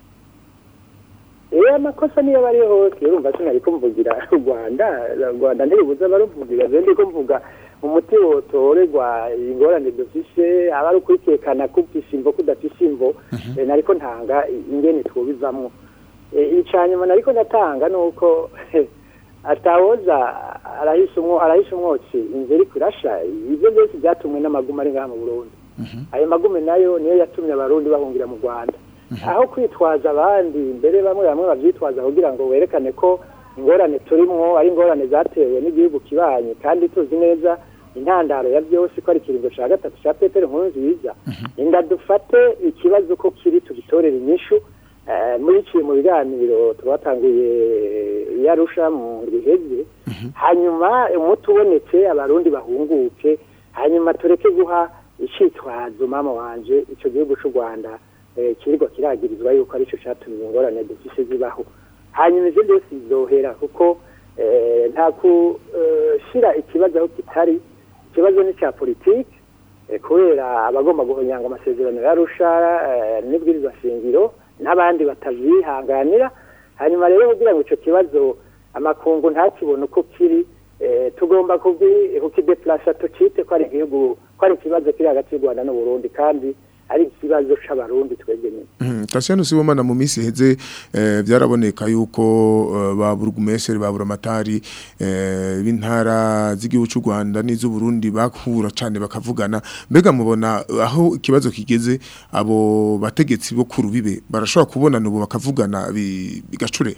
N: Eh amakosa niyo bari hose urumva sinari kumvugira u Rwanda u Rwanda ntibuza baruvugira je ndiko mvuga umuti wotorerwa ingorane dufishe aba ari ukwikekana kufisha imvo kudafisha imvo eh, nariko ntanga ingene twobivamwo Eh, icanyuma nariko ndatanga nuko atawoza arahisha umwo arahisha umwotsi inzu iriko irasha ivyo byose byatumwe n'amaguma ari ngaha mu Burundi ayo magume nayo niyo yatumye abarundi bahungira mu Rwanda aho kwitwaza abandi mbere bamwe bamwe bavyitwaza kugira ngo werekane ko ingorane turimwo ari ingorane zatewe n'igihugu kibanye kandi tuzi neza intandaro ya byose ko ari ikiringo ca gatatu ca Petero Nkurunziza inda dufate ikibazo ko kiri tugitorera inyishu Eh, muri ciye mu biganiro twatanguye yarusha mu riheze hanyuma umuti ubonetse abarundi bahunguke hanyuma tureke guha icitwazo mama wanje ico gihugu c'u Rwanda eh, kirigwa kiragirizwa yuko arico catumye ingorane dufise zibaho hanyuma ivyo byose bizohera kuko eh, nta kushira ikibazo aho kitari ikibazo ni ca politike eh, kubera abagomba guhonyanga amasezerano yarusha n'ibwirizwa shingiro n'abandi batavyihanganira hanyuma rero kugira ngo ico kibazo amakungu ntakibone uko kiri eh, tugomba kubi- kukideplasa tucite ko ari igihugu ko ari ikibazo kiri hagati y'u Rwanda n'Uburundi kandi ari ikibazo c'abarundi twebwe nyene
B: Mhm, Tasiyano Sibomana mu minsi heze eh, byaraboneka yuko eh, ba burugumeseri ba buramatari eh, b'intara z'igihugu cy'u Rwanda n'iz'u Burundi bakura cyane bakavugana mbega mubona aho ikibazo kigeze abo bategetsi bo ku rubibe barashobora kubonana ubu bakavugana bi- bigacure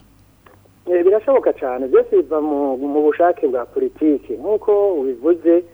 N: Eh, birashoboka cyane byose biva mu mu bushake bwa politiki nk'uko ubivuze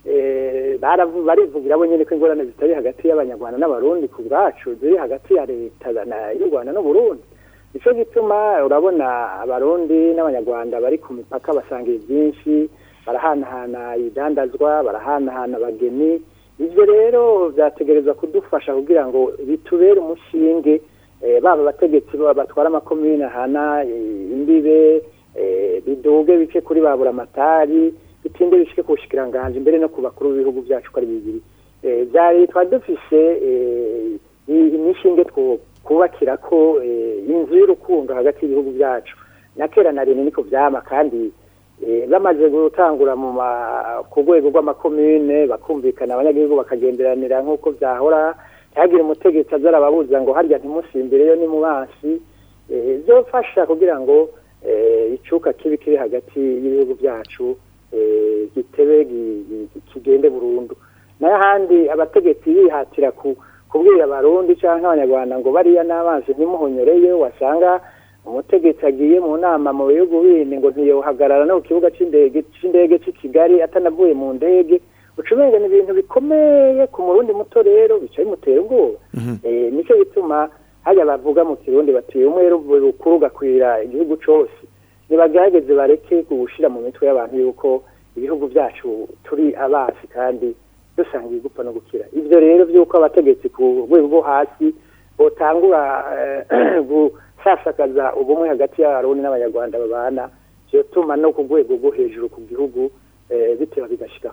N: eh, baravu- barivugira bo nyine ko ingorane zitari hagati y'abanyarwanda n'abarundi ku bwacu ziri hagati ya leta na- y'u rwanda n'uburundi nicyo gituma urabona abarundi n'abanyarwanda bari ku mipaka basangiye byinshi barahanahana ibidandazwa barahanahana abageni ibyo rero byategerezwa kudufasha kugira ngo bitubere umushinge eh, baba abategetsi baba batwara amakomine ahana eh, imbibe eh, biduge bice kuri ba buramatari bitinde bishike ku bushikiranganje mbere no ku bakuru b'ibihugu byacu ko ari bibiri Eh, byari twari dufise eh, i- imishinge two kubakira ko eh, inzu y'urukundo hagati y'ibihugu byacu na kera na rimwe niko vyama kandi eh, bamaze gutangura mu ma- ku rwego rw'amakomine bakumvikana abanyagihugu bakagenderanira nk'uko vyahora ntihagire umutegetsi aza arababuza ngo harya ntimusimbireyo ni mu basi eh, byofasha kugira ngo eh, icuka kibi kiri hagati y'ibihugu byacu eh, gitebe gi- gi- kigende burundu nayo ahandi abategetsi bihatira ku kubwira abarundi cyangwa abanyarwanda ngo bariya n'amazi ntimuhonyoreyo wasanga umutegetsi agiye mu nama mu bihugu bindi ngo ntiyohagarara no ku kibuga c'indege c'indege c'i Kigali atanavuye mu ndege ucumenga ni ibintu bikomeye ku murundi muto rero bica bimutera ubwoba eh nicyo gituma hajya bavuga mu kirundi bati umwe rukuru gakwira igihugu cose nibagerageze bareke gushira mu mitwe y'abantu yuko ibihugu byacu turi abasi kandi dusangiye gupfa no gukira ivyo rero vy'uko abategetsi ku rwego rwo hasi botangura eh, gusasakaza ubumwe hagati y'abarundi n'abanyarwanda babana vyotuma no ku rwego rwo hejuru ku gihugu eh, biteba bigashikaho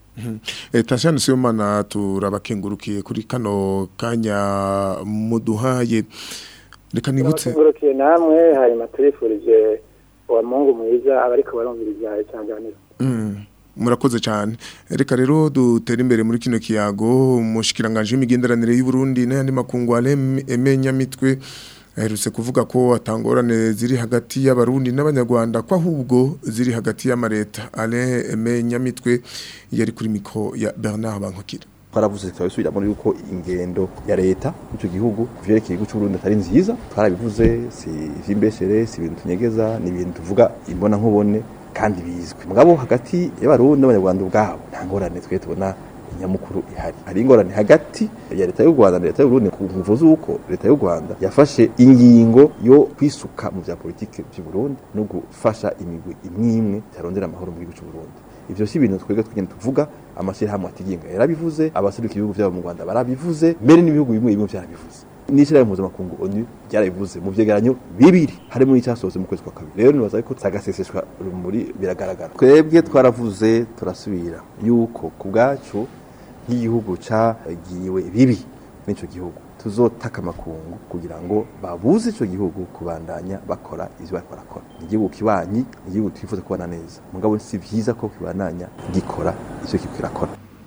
B: Eh, Tasiyano Sibomana turabakengurukiye kuri kano kanya muduhaye reka nibutse
N: turabakengurukiye namwe hanyuma turifurije uwa mungu mwiza abariko barumviriza isanganiro
B: Mm, murakoze cyane reka rero dutere imbere muri kino kiyago umushikiranganje w'imigenderanire y'u Burundi n'ayandi makungu Alain Emenya mitwe aherutse kuvuga ko atangorane ziri hagati y'abarundi n'abanyarwanda ko ahubwo ziri hagati y'amareta Alain Emenya mitwe yari kuri miko ya Bernard Bankokira
O: twaravuze tukabisubiramo yuko ingendo ya leta y'icyo gihugu ku vyerekeye igihugu c'uburundi atari nziza twarabivuze si ivy'imbeshere si ibintu tunyegeza ni ibintu tuvuga imbona nkubone kandi bizwi mugabo hagati y'abarundi n'abanyarwanda ubwabo nta ngorane twe tubona nyamukuru ihari hari ingorane hagati ya leta y'u Rwanda na leta y'u Burundi ku mvuzo z'uko leta y'u Rwanda yafashe ingingo yo kwisuka mu vya politike by'u Burundi no gufasha imigwi imwe imwe tarondera amahoro mu gihugu cy'u Burundi ivyo si ibintu twebwe tugenda tuvuga amashyirahamwe atigenga yarabivuze abaseruka ibihugu byabo mu Rwanda barabivuze mbere n'ibihugu bimwe bimwe byarabivuze n'ishyirahamwe mpuzamakungu onu byarabivuze mu vyegeranyo bibiri harimo n'icyasohotse mu kwezi kwa kabiri rero nibaza ko sagaseseshwa rumuri biragaragara twebwe twaravuze turasubira yuko ku bwacu nk'igihugu cagiriwe bibi n'ico gihugu tuzotaka amakungu kugira ngo babuze ico gihugu kubandanya bakora ivyo bariko barakora ni igihugu kibanyi ni igihugu twifuza kubana neza mugabo si vyiza ko kibandanya gikora ivyo kiriko kirakora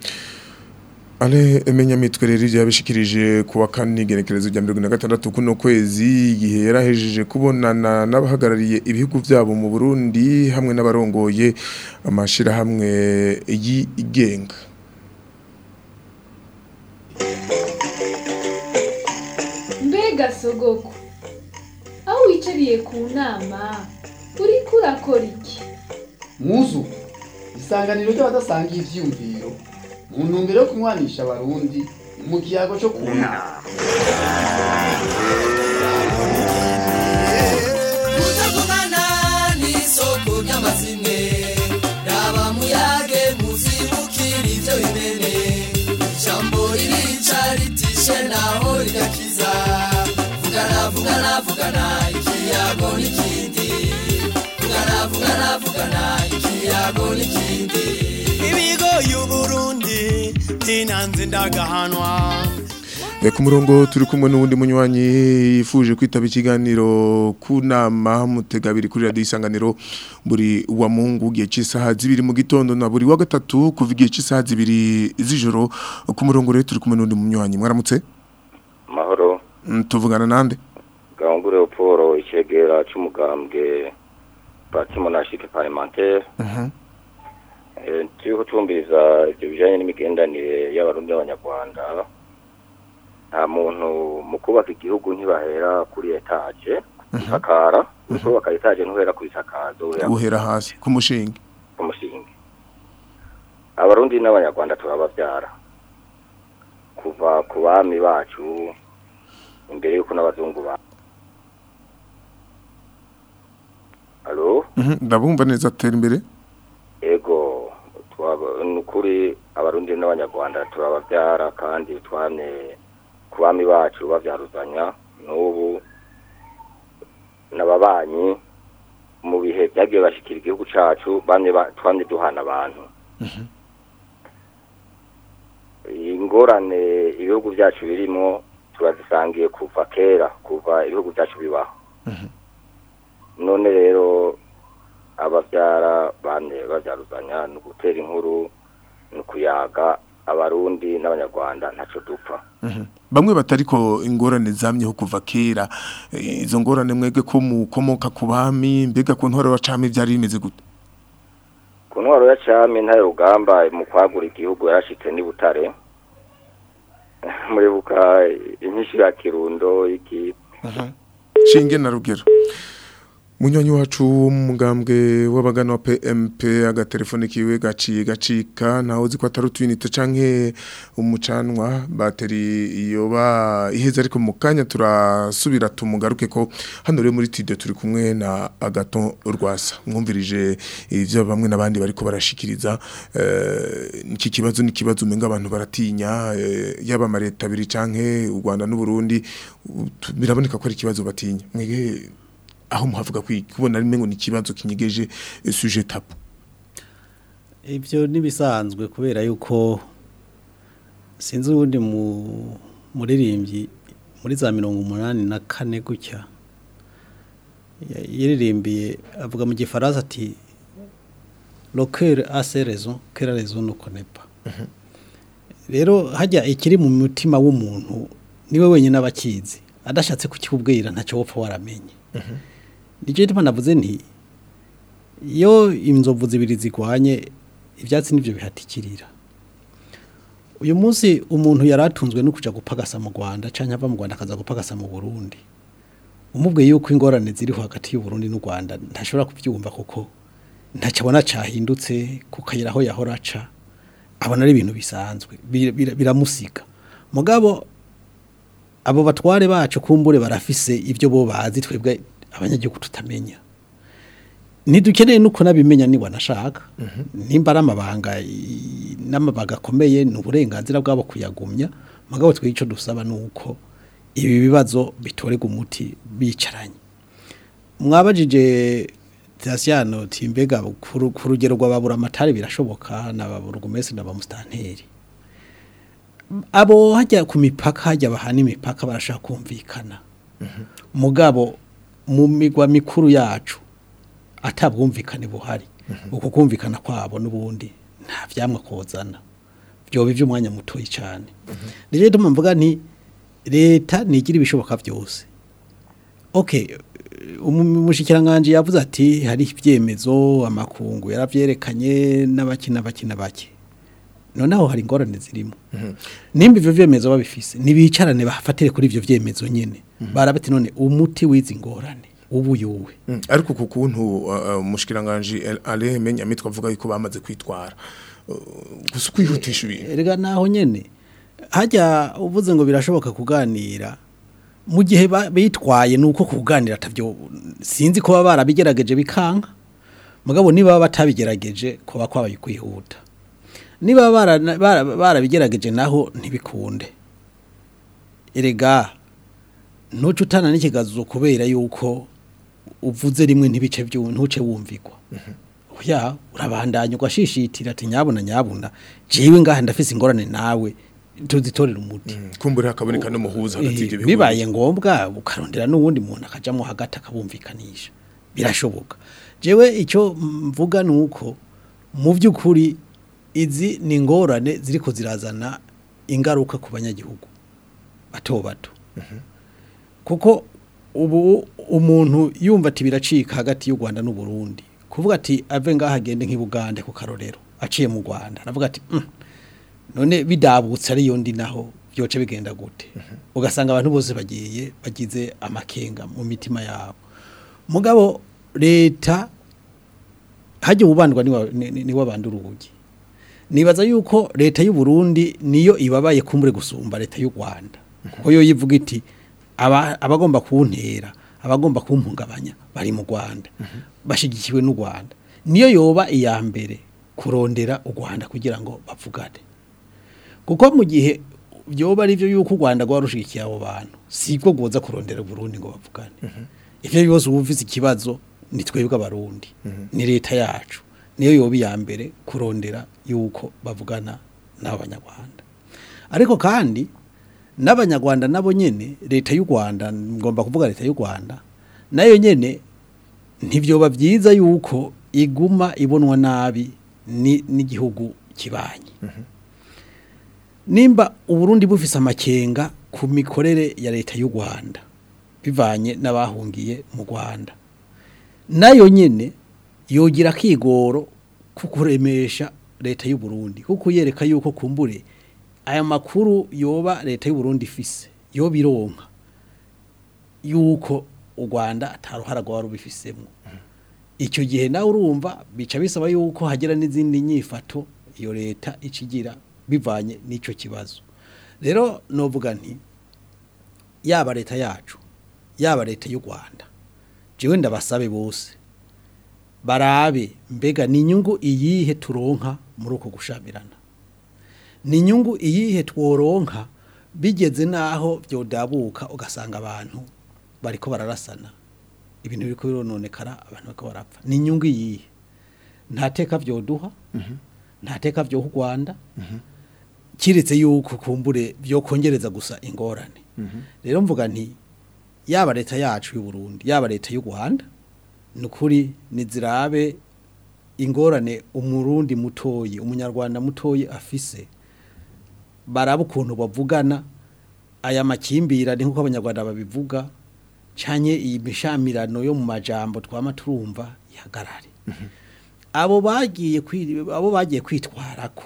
B: Ale emenya mitwe rero yabishikirije kuwa kane igenekerezo rya 2026 kuno kwezi igihe yarahejeje kubonana n'abahagarariye ibihugu byabo mu Burundi hamwe n'abarongoye amashira hamwe yigenga
C: mbega sogoko aho wicariye ku nama uriko urakora iki
D: muzu isanganiro ry'abadasangiye ivyiyumviro mu ntumbero yo kunywanisha abarundi mu kiyago cyo ku nama
H: kutavugana n'isoko ry'amazimwe raba muyage muzibukira ivyo bimene ijambo ririca ritishe naho rigakiza vugana vugana vugana ikiyago n'ikindi vugana vugana vugana ikiyago n'ikindi
I: ibigo y'uburundi ntinanze ndagahanwa
B: Eh, ku murongo turi kumwe n'uwundi munywanyi yifuje kwitaba ikiganiro ku nama mutegabiri kuri radio isanganiro buri wa mungu gihe cy'isaha zibiri mu gitondo na buri wa gatatu kuva igihe cy'isaha zibiri z'ijoro ku murongo rero turi kumwe n'uwundi munywanyi mwaramutse
P: mahoro
B: Mm, tuvugana nande
P: gahungure uporo icegera c'umugambwe parti monarchique parlementaire
B: Mhm.
P: Eh, turiko twumviriza ivyo bijanye n'imigendanire y'abarundi n'abanyarwanda nta muntu mu kubaka igihugu ntibahera kuri etaje isakara mu kubaka etaje ntuhera ku isakazo uhera
B: uhera hasi ku mushinga
P: ku musingi abarundi n'abanyarwanda turabavyara kuva ku bami bacu imbere y'uko n'abazungu ba Alo?
B: Mhm, ndabumva neza atera imbere
P: ego twaba- ni ukuri abarundi n'abanyarwanda turababyara kandi twamye ku bami bacu babyaruzanya n'ubu n'ababanyi mu bihe byagiye bashikira igihugu cacu bamye ba- twamye duhana abantu ingorane ibihugu byacu birimo turazisangiye kuva kera kuva ibihugu byacu bibaho none rero ababyara bane babyaruzanya ni ugutera inkuru ni ukuyaga abarundi n'abanyarwanda ntacyo dupfa
B: Mhm. bamwe batariko ingorane zamyeho kuva kera Eh, izo ngorane mwege ko mukomoka ku bami mbega ku ntwaro wacame byari bimeze gute
P: ku ntwaro ya cami ntare rugamba mu kwagura igihugu yarashitse n'i butare muribuka inyinshi ya kirundo iki
B: shinge na rugero munywanyi wacu w'umugambwe w'abagana wa PMP agatelefone kiwe gaciye gacika ntaho uzi ko atari utwinite canke umucanwa bateri yoba iheze ariko mu kanya turasubira tumugaruke ko hano rero muri studio turi kumwe na Agaton Rwasa mwumvirije ivyo bamwe n'abandi bariko barashikiriza eh, iki kibazo ni kibazo umenga abantu baratinya eh, yaba amareta abiri canke u Rwanda n'u Burundi u- tu- biraboneka ko ari ikibazo batinya mwege aho muhavuga kwi- kubona rimwe ngo ni ikibazo kinyegeje eh, sujet tabu
K: ibyo ntibisanzwe kubera yuko sinzi ubundi mu muririmbyi muri za mirongo umunani na kane gutya ya- yaririmbiye avuga mu gifaransa ati lokere ase rezo kera rezo nuko nepa rero hajya ikiri mu mutima w'umuntu niwe wenyine aba akizi adashatse kukikubwira ntacyo wopfa waramenye nicyo gituma navuze nti iyo inzovu zibiri zigwanye ibyatsi nibyo bihatikirira uyu munsi umuntu yari atunzwe no kujya gupagasa mu rwanda cyangwa ava mu rwanda akaza gupagasa mu burundi umubwiye yuko ingorane ziriho hagati y'uburundi n'u rwanda ntashobora kubyumva kuko ntacyo abona cyahindutse ku kayira aho yahora aca abona ari ibintu bisanzwe bir- bir- biramusiga mugabo abo batware bacu kumbure barafise ibyo bo bazi twebwe abanyagihugu tutamenya ntidukeneye nuko nabimenya niba nashaka nimba ari amabanga i- n'amabanga akomeye ni uburenganzira bwabo kuyagumya mugabo twe icyo dusaba ni uko ibi bibazo bitorega umuti bicaranye mwabajije Tasiyano timbega ku ru- ku rugero rw'ababura amatari birashoboka n'ababura umesi n'abamustanteri abo hajya ku mipaka hajya bahana imipaka barashaka kumvikana mugabo mu migwa mikuru yacu atabwumvikane buhari uko kumvikana kwabo n'ubundi nta vyamwa kozana byoba iby'umwanya mutoyi cyane rero ndimo mvuga nti leta nigira ibishoboka byose okay umushikiranganje yavuze ati hari ibyemezo amakungu yaravyerekanye n'abakina bakina bake noneho hari ingorane zirimo nimba ivyo vyemezo babifise nibicarane bafatire kuri ivyo vyemezo nyene barabati none umuti w'izi ngorane ubu yuwe
B: Mm, ariko ku kuntu uh, umushikiranganje ale menya mitwa avuga yuko bamaze kwitwara Uh, gusa kwihutisha ibintu
K: erega naho nyene hajya uvuze ngo birashoboka kuganira mu gihe ba- bitwaye nuko kuganira atavyo sinzi ko baba barabigerageje bikanga mugabo niba baba batabigerageje kuba kwabaye kwihuta niba bara- bara- barabigerageje naho ntibikunde erega ntuce utana n'ikigazo kubera yuko uvuze rimwe ntibice byu ntuce wumvikwa oya urabandanya ugashishitira ati nyabuna nyabuna jewe ngaha ndafise ingorane nawe tuzitorera umuti
B: kumbura hakaboneka n'umuhuza hagati
K: Eh,
B: y'ibyo bihugu
K: bibaye ngombwa ukarondera n'uwundi muntu akajamo hagati akabumvikanisha birashoboka jewe icyo mvuga ni uko mu by'ukuri izi ni ingorane ziriko zirazana ingaruka ku banyagihugu bato bato kuko ubu umuntu yumva ati biracika hagati y'u Rwanda n'u Burundi kuvuga ati ave ngaha agende nk'ibugande ku karorero aciye mu Rwanda aravuga ati "Mm, none bidabutse ari yondi naho byoce bigenda gute ugasanga abantu bose bagiye bagize amakenga mu mitima yabo mugabo leta hajya ubandwa ni wabandi urugi nibaza yuko leta y'u Burundi niyo ibabaye kumbure gusumba leta y'u Rwanda kuko yo yivuga iti aba- abagomba kuntera abagomba kumpungabanya bari mu Rwanda bashigikiwe n'u Rwanda niyo yoba iya mbere kurondera u Rwanda kugira ngo bavugane kuko mu gihe byoba ari byo yuko u Rwanda rwarushigikiye abo bantu sibwo goza kurondera Burundi ngo bavugane ivyo bibazo wumvise ikibazo ni twebwe abarundi ni leta yacu niyo yoba iya mbere kurondera yuko bavugana n'abanyarwanda ariko kandi n'abanyarwanda nabo nyene leta y'u Rwanda ngomba kuvuga leta y'u Rwanda nayo nyene ntibyoba byiza yuko iguma ibonwa nabi ni- n'igihugu kibanye nimba uburundi bufise amakenga ku mikorere ya leta y'u Rwanda bivanye n'abahungiye mu Rwanda nayo nyene yogira kigoro kukuremesha leta y'u Burundi kuko yereka yuko kumbure aya makuru yoba leta y'u Burundi ifise yo bironka yuko u Rwanda ataruhara rwa rubifisemo icyo gihe nawe urumva bica bisaba yuko hagira n'izindi nyifato iyo leta icigira bivanye n'icyo kibazo rero novuga nti yaba leta yacu yaba leta y'u Rwanda jewe ndabasabe bose barabe mbega ni inyungu iyihe turonka muri uko gushamirana ni inyungu iyihe tworonka bigeze naho byodabuka ugasanga abantu bariko bararasana ibintu biriko birononekara abantu bariko barapfa ni inyungu iyihe nta teka vyoduha nta teka vyo u Rwanda kiretse yuko kumbure byo kongereza gusa ingorane rero mvuga nti yaba leta yacu y'u Burundi yaba leta y'u Rwanda nukuri nizirabe ingorane umurundi mutoyi umunyarwanda mutoyi afise baraba ukuntu bavugana aya makimbirane nk'uko abanyarwanda babivuga canye iyi mishamirano yo mu majambo twama turumva ihagarare abo bagiye kwi- abo bagiye kwitwarako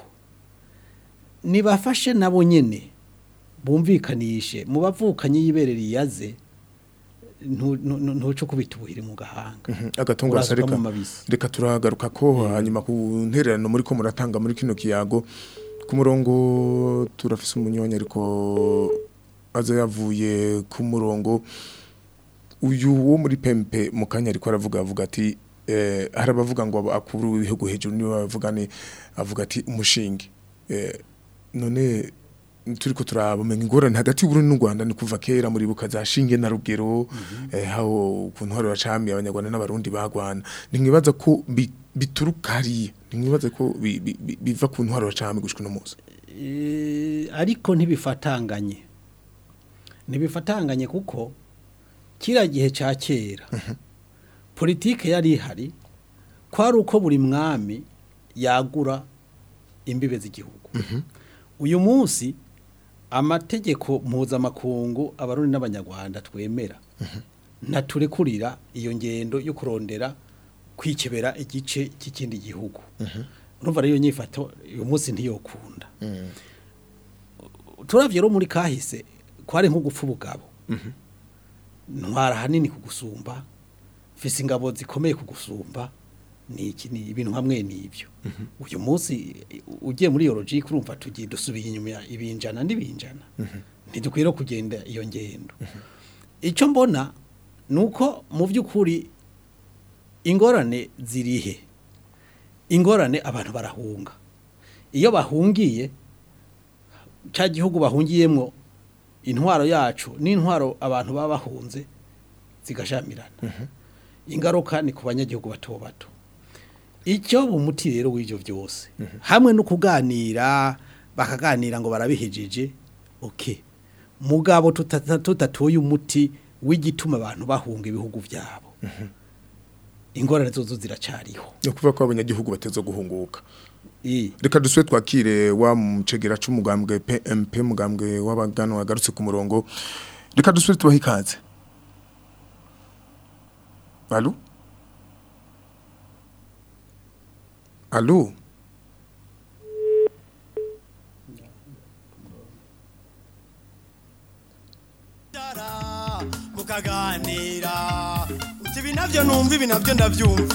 K: nibafashe nabo nyene bumvikanishe mu bavukanye yiberera iyaze ntu- ntu- ntuco kubitubuhira mu gahanga
B: agatungo
K: Urasuka
B: reka
K: mu mabisi
B: reka turagaruka ko hanyuma ku ntererano muri ko muratanga muri kino kiyago ku murongo turafise umunyonyi ariko aza yavuye ku murongo uyu wo muri pempe mu kanya ariko aravuga avuga ati eh, hari abavuga ngo akuru w'ibihugu hejuru niwe bavuga ni avuga ati umushinge eh, none turiko turabamenye ingorane hagati y'Uburundi n'u Rwanda ni kuva kera muri buka za shinge na rugero eh, haho ukuntu hari bacami abanyarwanda n'abarundi bagwana nimwibaza ko bi- bituruka hariya nimwibaza ko bi- bi- bi- biva ku ntwaro bacami gushika no munsi
K: Eh, ariko ntibifatanganye ntibifatanganye kuko kira gihe cya kera politike yari ihari kwari uko buri mwami yagura imbibe z'igihugu uyu munsi amategeko mpuzamakungu abarundi n'abanyarwanda twemera ntaturekurira iyo ngendo yo kurondera kwikebera igice cy'ikindi gihugu urumva rero iyo nyifato uyu munsi ntiyokunda turavye rero muri kahise kwari nko gupfa ubugabo ntwara hanini kugusumba fise ingabo zikomeye kugusumba ni iki ni ibintu hamwe n'ibyo uyu munsi ugiye muri iyo logique urumva tugiye dusubiye inyuma ya ibinjana n'ibinjana ntidukwiriye kugenda iyo ngendo icyo mbona ni uko mu by'ukuri ingorane zirihe ingorane abantu barahunga iyo bahungiye cya gihugu bahungiyemo intwaro yacu n'intwaro abantu baba bahunze zigashamirana ingaruka ni ku banyagihugu bato bato icyo umuti rero w'ibyo byose hamwe no kuganira bakaganira ngo barabihejije okay mugabo tuta- tutatoye umuti w'igituma abantu bahunga ibihugu byabo ingorane zozo ziracariho
B: no kuvuga ko abanyagihugu bateza guhunguka reka dusube twakire wa mucegera c'umugambwe PMP mugambwe w'abagano wagarutse ku murongo reka dusube tubahe ikaze Allo Allo
I: mukaganira uti ibi navyo numva ibi navyo ndavyumva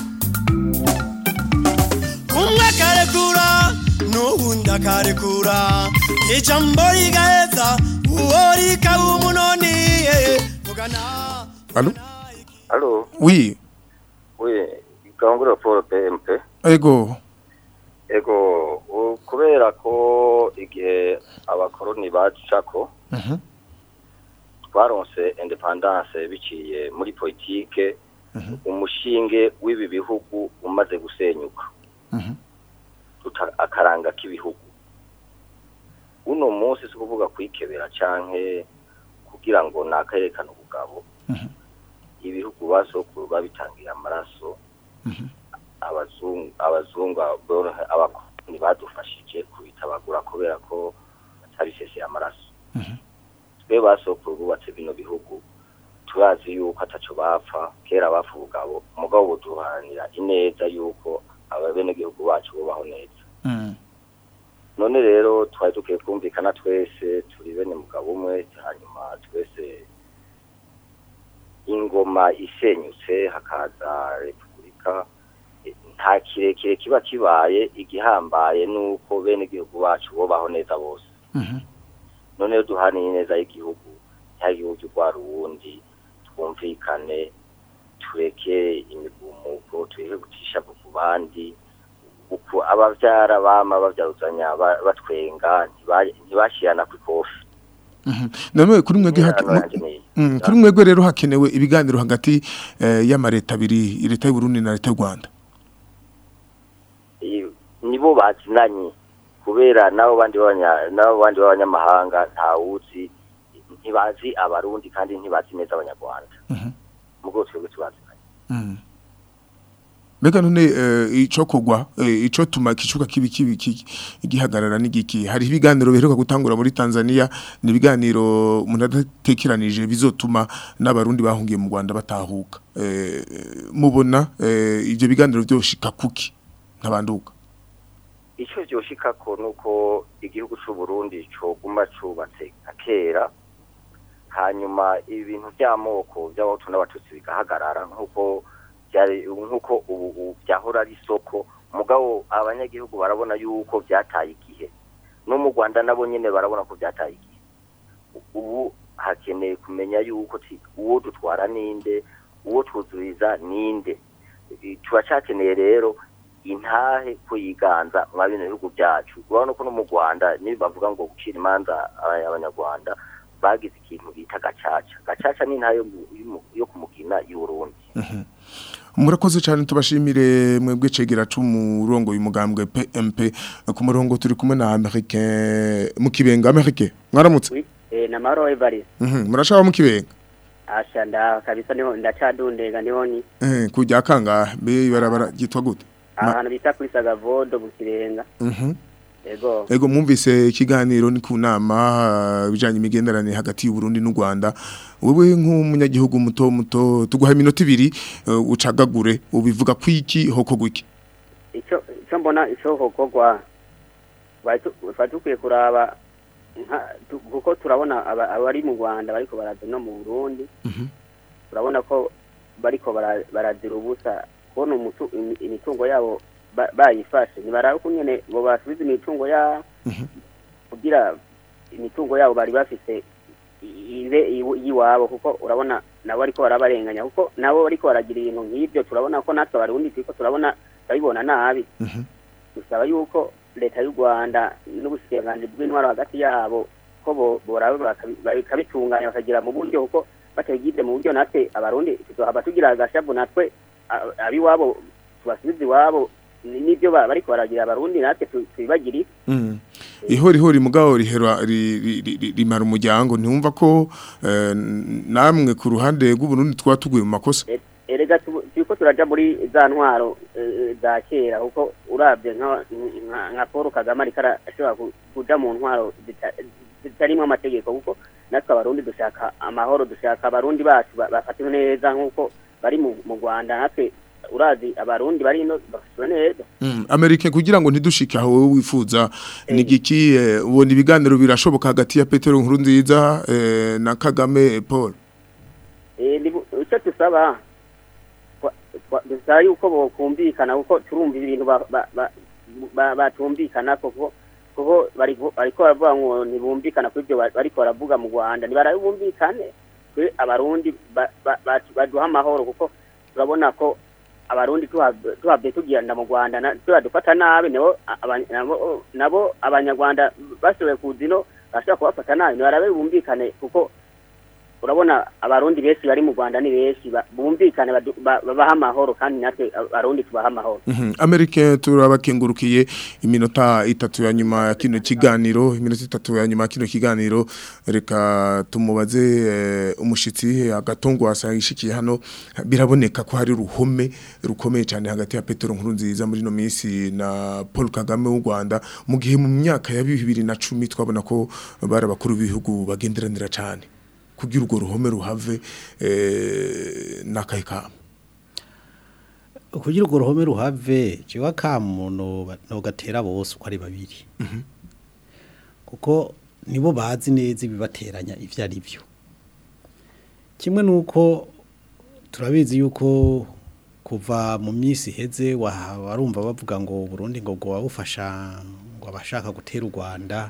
I: umwe akarekura n'uwundi akarekura ijambo rigaheza uwo rikaba umunoni eh, vugana
B: Allo
P: Allo,
B: Oui
P: oui, Gangura Paul PMP.
B: ego
P: Ego, u- kubera ko igihe abakoroni bacako
B: Mhm
P: twaronse independance biciye muri politike umushinge w'ibi bihugu umaze gusenyuka
B: Mhm
P: tuta- akaranga k'ibihugu uno munsi si kuvuga kwikebera canke kugira ngo nakayerekane ubugabo ibihugu basokuru babitangiye amaraso abazungu abazungu aborohe- abakoloni badufashije kubitabagura kubera ko batabiseseye amaraso twe basokuru bubatse bino bihugu turazi yuko ataco bapfa kera bapfa ubugabo umugabo buduharanira ineza yuko abenegihugu bacu bubaho neza none rero twari dukwiye kumvikana twese turi bene mugabo umwe hanyuma twese ingoma isenyutse hakaza repubulika eh, nta kirekire kiba kibaye igihambaye nuko bene igihugu bacu bobaho neza bose none rero duhaniye neza y'igihugu cya gihugu cy'urwara uwundi twumvikane tureke imigumuko tureke gucisha ku bandi uku abavyara bama bavyaruzanya ba- batwenga ntiba- ntibashirana ku ikofi
B: none kuri mwebwe hake-
P: Interano yanje niyi.
B: Mm, kuri mwebwe rero hakenewe ibiganiro hagati eh, y'amareta abiri leta y'u Burundi na leta y'u Rwanda
P: I- nibo bazinanye kubera nabo bandi b'abanya- nabo bandi b'abanyamahanga ntawuzi ntibazi abarundi kandi ntibazi neza abanyarwanda mugo twebwe tubazinanye
B: Mm. Mbega none eh, ico kugwa eh, ico tuma kicuka kibi kibi ki- gihagarara n'igiki hari ibiganiro biheruka gutangura muri Tanzania ni ibiganiro umuntu adatekeranije bizotuma n'abarundi bahungiye mu Rwanda batahuka eh, mubona eh, ivyo biganiro byoshika kuki ntabanduka
P: icyo byoshikako nuko igihugu cy'u Burundi coguma cubatse nka kera hanyuma ibintu by'amoko by'abahutu n'abatutsi bigahagarara nk'uko byari nk'uko ubu ubu byahora ari isoko mugabo abanyagihugu barabona yuko byataye igihe no mu Rwanda nabo nyene barabona ko byataye igihe ubu hakeneye kumenya yuko ti- uwo dutwara ninde uwo twuzuriza ninde Eh, turacakeneye rero intahe ko yiganza mwa bino bihugu byacu urabona ko no mu rwanda niba bavuga ngo gucira imanza aba- abanyarwanda bagize ikintu bita gacaca gacaca ni intahe yo mu- yo mu- yo kumugina y'uburundi
B: murakoze cyane tubashimire mwebwe cegera c'umurongo y'umugambwe PMP ku murongo turi kumwe na Americain mu kibenga Americain mwaramutse
Q: Eh, na maro Evariste.
B: Mhm murashaba mu kibenga
Q: Asha nda kabisa niho ndacadundega niho ni
B: eh kujya kanga be barabara gitwa gute Ma-
Q: ahantu bita kuri Sagavodo mu Kirenga.
B: Mhm
Q: Ego.
B: Ego mwumvise ikiganiro ni ku nama bijanye imigenderanire hagati y'u Burundi n'u Rwanda wewe nk'umunyagihugu muto muto tuguha iminota ibiri eh, ucagagure ubivuga kwiki hoko gwiki
Q: Ico ico mbona ico hokogwa. Batu batukwiye kuraba nka- tu- kuko turabona aba- abari mu Rwanda bariko baraza no mu Burundi. Turabona ko bariko bara- barazira ubusa kubona umutu- imi- imitungo yabo ba- bayifashe nibaraba kunyene bo basubiza imitungo yabo kugira imitungo yabo bari bafise ibe iw- iyiwabo kuko urabona nabo ariko barabarenganya kuko nabo ariko baragira ibintu nk'ibyo turabona ko natwe abarundi turiko turabona turabibona nabi dusaba yuko leta y'u rwanda n'ubushikiranganji bw'intwaro hagati yabo ko bo- boraba bakabi- bakabitunganya bakagira mu buryo kuko batagize mu buryo natwe abarundi tuzohava tugira agashavu natwe a- abiwabo tubasubize iwabo ni- n'ibyo ba- bariko baragira abarundi natwe tu- tubibagirire
B: Mhm ihori hori mugabo rihera ri- ri- ri- rimara umuryango ntiwumva ko eh, namwe ku ruhande rw'uburundi twatuguye mu makosa
Q: E- erega tu- turiko turaja muri za ntwaro eh, za kera kuko urabye nka nka- nka Paul Kagame ariko arashobora ku- kuja mu ntwaro zita- zitarimwo amategeko kuko natwe abarundi dushaka amahoro dushaka abarundi bacu ba- bafatiwe neza nk'uko bari mu mu Rwanda natwe urazi abarundi bari ino bafatiwe neza
B: Mm, Amerika kugira ngo ntidushike aho wowe wifuza ni giki eh, ubona ibiganiro birashoboka hagati ya Petero Nkurunziza eh, na Kagame Paul
Q: Eh, ni bu- icyo tusaba twa- twa- dusaba yuko bokumvikana kuko turumva ibintu ba- ba- ba- ba- batumvikana kuko kuko bari bariko baravuga ngo ntibumvikana kuri ibyo ba- bariko baravuga mu Rwanda ntibarabumvikane twe abarundi ba- ba- ba- baduha amahoro kuko turabona ko abarundi tuha- tuhavye tugenda mu Rwanda na- turadufata nabi nabo aba- nabo- nabo abanyarwanda bashoboye kuza ino bashobora kubafata nabi ntibarabe bumvikane kuko urabona abarundi benshi bari mu Rwanda ni benshi ba- bumvikane badu- ba- babaha amahoro kandi natwe abarundi tubaha amahoro
B: Mhm. Amerika turabakengurukiye iminota itatu ya nyuma ya kino kiganiro iminota itatu ya nyuma ya kino kiganiro reka tumubaze eh, umushitsi agatongo asayishikiye hano biraboneka ko hari ruhome rukomeye cyane hagati ya Petero Nkurunziza muri no minsi na Paul Kagame w'u Rwanda mu gihe mu myaka ya 2010 twabona ko bari abakuru b'ibihugu bagenderanira cyane kugira urwo ruhome ruhave eh, n'akahe kamo
K: kugira urwo ruhome ruhave jewe akamu nogatera bose uko ari babiri kuko nibo bazi neza ibibateranya ivyo ari byo kimwe nuko turabizi yuko kuva mu minsi iheze wa- warumva bavuga ngo Burundi ngo ngo wabufasha ngo abashaka gutera u Rwanda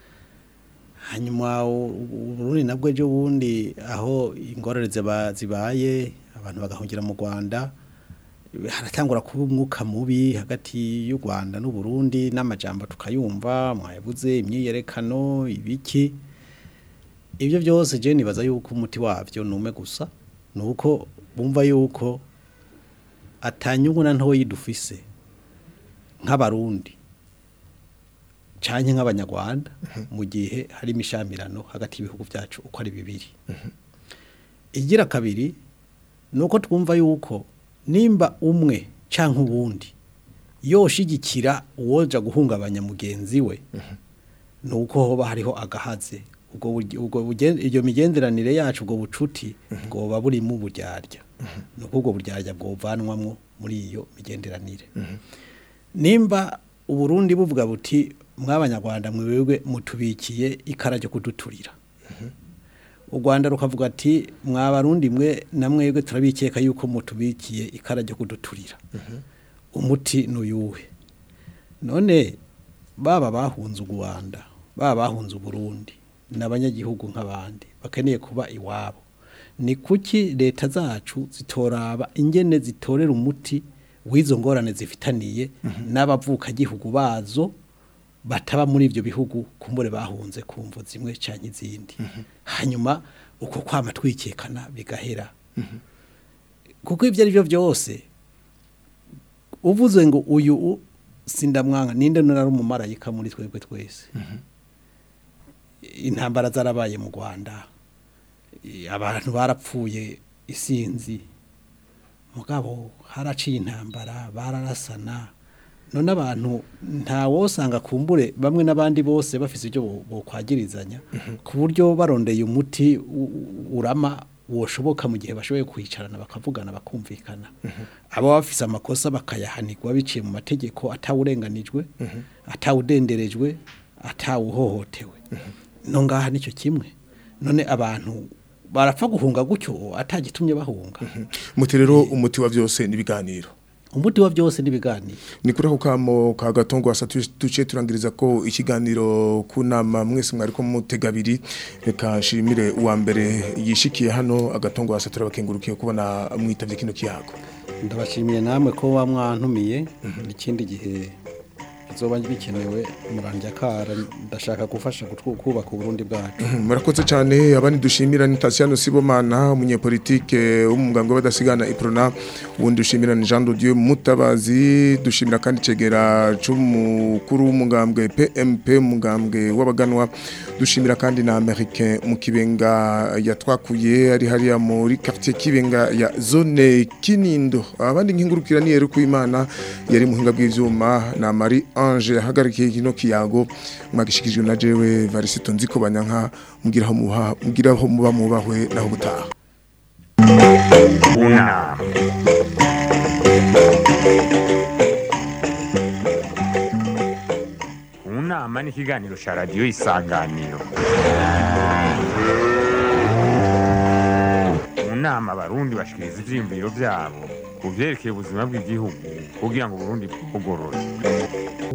K: hanyuma u- u- Burundi nabwo ejo bundi aho ingorane ziba- zibaye abantu bagahungira mu Rwanda haratangura kuba umwuka mubi hagati y'u Rwanda n'u Burundi n'amajambo tukayumva mwayabuze imyiyerekano ibiki ibyo byose je nibaza yuko umuti wavyo nume gusa nuko bumva yuko atanyungu na ntoyi dufise nk'abarundi canke nk'abanyarwanda mu gihe hari imishamirano hagati y'ibihugu byacu uko ari bibiri igira kabiri nuko twumva yuko nimba umwe canke uwundi yoshigikira uwoja guhungabanya mugenzi we nuko hoba hariho agahaze ubwo buryo- ubwo bugen- iyo migenderanire yacu ubwo bucuti bwoba burimo uburyarya nuko ubwo buryarya bwovanwamwo muri iyo migenderanire nimba uburundi buvuga buti mw'abanyarwanda mwebwe mutubikiye ikara ryo kuduturira u rwanda rukavuga ati mwabarundi mwe na mwebwe turabikeka yuko mutubikiye ikara ryo kuduturira umuti n'uyuhe none baba bahunze u rwanda baba bahunze uburundi n'abanyagihugu nk'abandi bakeneye kuba iwabo ni kuki leta zacu zitoraba ingene zitorera umuti w'izo ngorane zifitaniye n'abavukagihugu bazo bataba muri ibyo bihugu kumbure bahunze ku mvu zimwe cyangwa izindi hanyuma uko kwama twikekana bigahera kuko ibyo ari byo byose uvuze ngo uyu u- sindamwanga ninde nari umumarayika muri twebwe twese intambara zarabaye mu rwanda i- abantu barapfuye isinzi mugabo haraciye intambara bararasana none abantu ntawosanga kumbure bamwe n'abandi bose bafise ibyo bo- bokwagirizanya ku buryo barondeye umuti u- u- urama woshoboka mu gihe bashoboye kwicarana bakavugana bakumvikana abo bafise amakosa bakayahanirwa biciye mu mategeko atawurenganijwe atawudenderejwe atawuhohotewe no ngaha nicyo kimwe none abantu barapfa guhunga gutyo atagitumye bahunga
B: muti rero umuti wa byose n'ibiganiro
K: umuti wa byose n'ibiganiro
B: ni kuri ako kamo ka gatongo wasa tuce turangiriza ko ikiganiro ku nama mwese mwari ko mutega abiri reka nshimire uwa mbere yishikiye hano agatongo wasa turabakengurukiye kubona mwitavye kino kiyago
K: ndabashimiye namwe ko wamwantumiye ikindi gihe bizoba bikenewe murandya kara ndashaka gufasha gutwu- kubaka uburundi bwacu
B: murakoze cyane abandi dushimira ni Tatiano Sibomana umunyepolitike w'umuganga w'abadasigana Iprona ubundi dushimira ni Jean de Dieu Mutabazi dushimira kandi cegera c'umukuru w'umugambwe PMP umugambwe w'abaganwa dushimira kandi na Americain mu kibenga yatwakuye ari hariya muri quartier kibenga ya zone Kinindo abandi nkingurukira ni Yeru Kuimana yari muhinga bw'ivyuma na Marie Ange hagarikiye kino kiyago mwagishikijwe na jewe Varisito nziko banyanka mugiraho muha mugiraho muba mubahwe naho gutaha
A: Una. Unama ni ikiganiro cya radiyo isanganiro mu nama abarundi bashikiriza ivyiyumviro vyabo ku vyerekeye ubuzima bw'igihugu kugira ngo uburundi bugorore